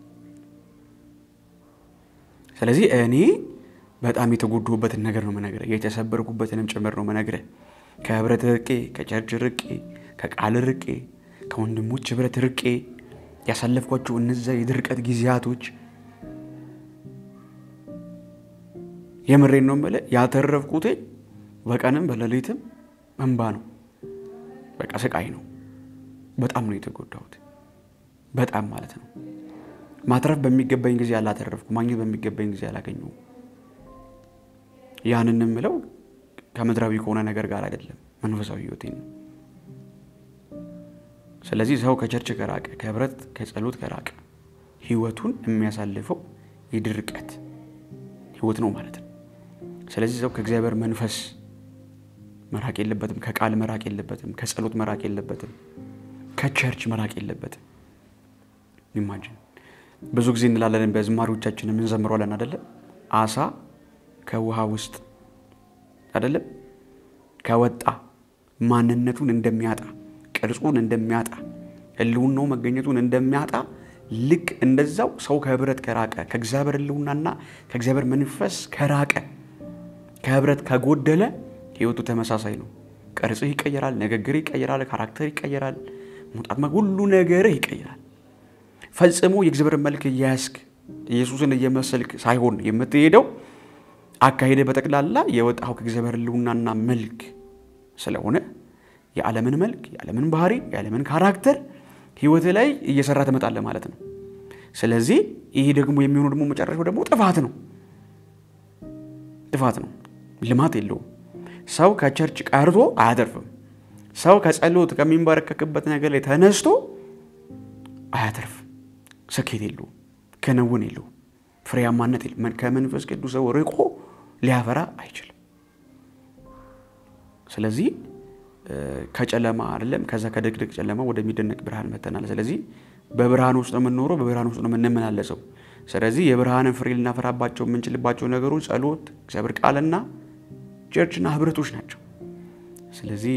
ስለዚህ እኔ በጣም የተጎድሁበትን ነገር ነው መነግረህ፣ የተሰበርኩበትንም ጭምር ነው መነግረህ። ከህብረት ርቄ፣ ከቸርች ርቄ፣ ከቃል ርቄ፣ ከወንድሞች ህብረት ርቄ ያሳለፍኳቸው እነዚያ የድርቀት ጊዜያቶች የምሬን ነው የምልህ ያተረፍኩት በቀንም በሌሊትም እንባ ነው። በቃ ስቃይ ነው። በጣም ነው የተጎዳሁት። በጣም ማለት ነው። ማትረፍ በሚገባኝ ጊዜ አላተረፍኩ፣ ማግኘት በሚገባኝ ጊዜ አላገኘሁም። ያንን የምለው ከምድራዊ ከሆነ ነገር ጋር አይደለም፣ መንፈሳዊ ህይወቴ ነው። ስለዚህ ሰው ከቸርች ከራቀ፣ ከህብረት ከጸሎት ከራቀ ህይወቱን የሚያሳልፈው የድርቀት ህይወት ነው ማለት ነው። ስለዚህ ሰው ከእግዚአብሔር መንፈስ መራቅ የለበትም። ከቃል መራቅ የለበትም። ከጸሎት መራቅ የለበትም። ከቸርች መራቅ የለበትም። ኢማጂን ብዙ ጊዜ እንላለን በዝማሪዎቻችን የምንዘምረዋለን አይደለም አሳ ከውሃ ውስጥ አይደለም ከወጣ ማንነቱን እንደሚያጣ ቅርጹን እንደሚያጣ ህልውናው መገኘቱን እንደሚያጣ ልክ እንደዛው ሰው ከህብረት ከራቀ ከእግዚአብሔር ህልውናና ከእግዚአብሔር መንፈስ ከራቀ ከህብረት ከጎደለ ህይወቱ ተመሳሳይ ነው። ቅርጽህ ይቀየራል፣ ንግግር ይቀየራል፣ ካራክተር ይቀየራል፣ መውጣት ሁሉ ነገርህ ይቀየራል። ፈጽሞ የእግዚአብሔር መልክ እያያዝክ ኢየሱስን እየመሰልክ ሳይሆን የምትሄደው አካሄደ በጠቅላላ የወጣው ከእግዚአብሔር ህልውናና መልክ ስለሆነ የዓለምን መልክ፣ የዓለምን ባህሪ፣ የዓለምን ካራክተር ህይወት ላይ እየሰራ ትመጣለህ ማለት ነው። ስለዚህ ይሄ ደግሞ የሚሆነው ደግሞ መጨረሻው ደግሞ ጥፋት ነው። ጥፋት ነው። ልማት የለውም። ሰው ከቸርች ቀርቶ አያተርፍም። ሰው ከጸሎት ከሚንበረከክበት ነገር ላይ ተነስቶ አያተርፍም። ስኬት የለውም። ክንውን የለውም። ፍሬያማነት የለም። ከመንፈስ ቅዱስ ሰው ርቆ ሊያፈራ አይችልም። ስለዚህ ከጨለማ አይደለም ከዛ ከድቅድቅ ጨለማ ወደሚደነቅ ብርሃን መተናል። ስለዚህ በብርሃን ውስጥ ነው የምንኖረው፣ በብርሃን ውስጥ ነው የምንመላለሰው። ስለዚህ የብርሃንን ፍሬ ልናፈራባቸው የምንችልባቸው ነገሮች ጸሎት፣ እግዚአብሔር ቃልና ቸርችና ህብረቶች ናቸው። ስለዚህ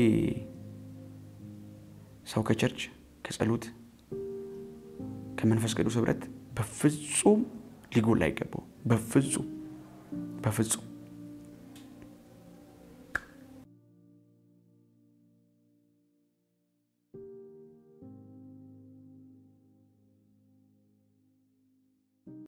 ሰው ከቸርች ከጸሎት ከመንፈስ ቅዱስ ህብረት በፍጹም ሊጎል አይገባው። በፍጹም በፍጹም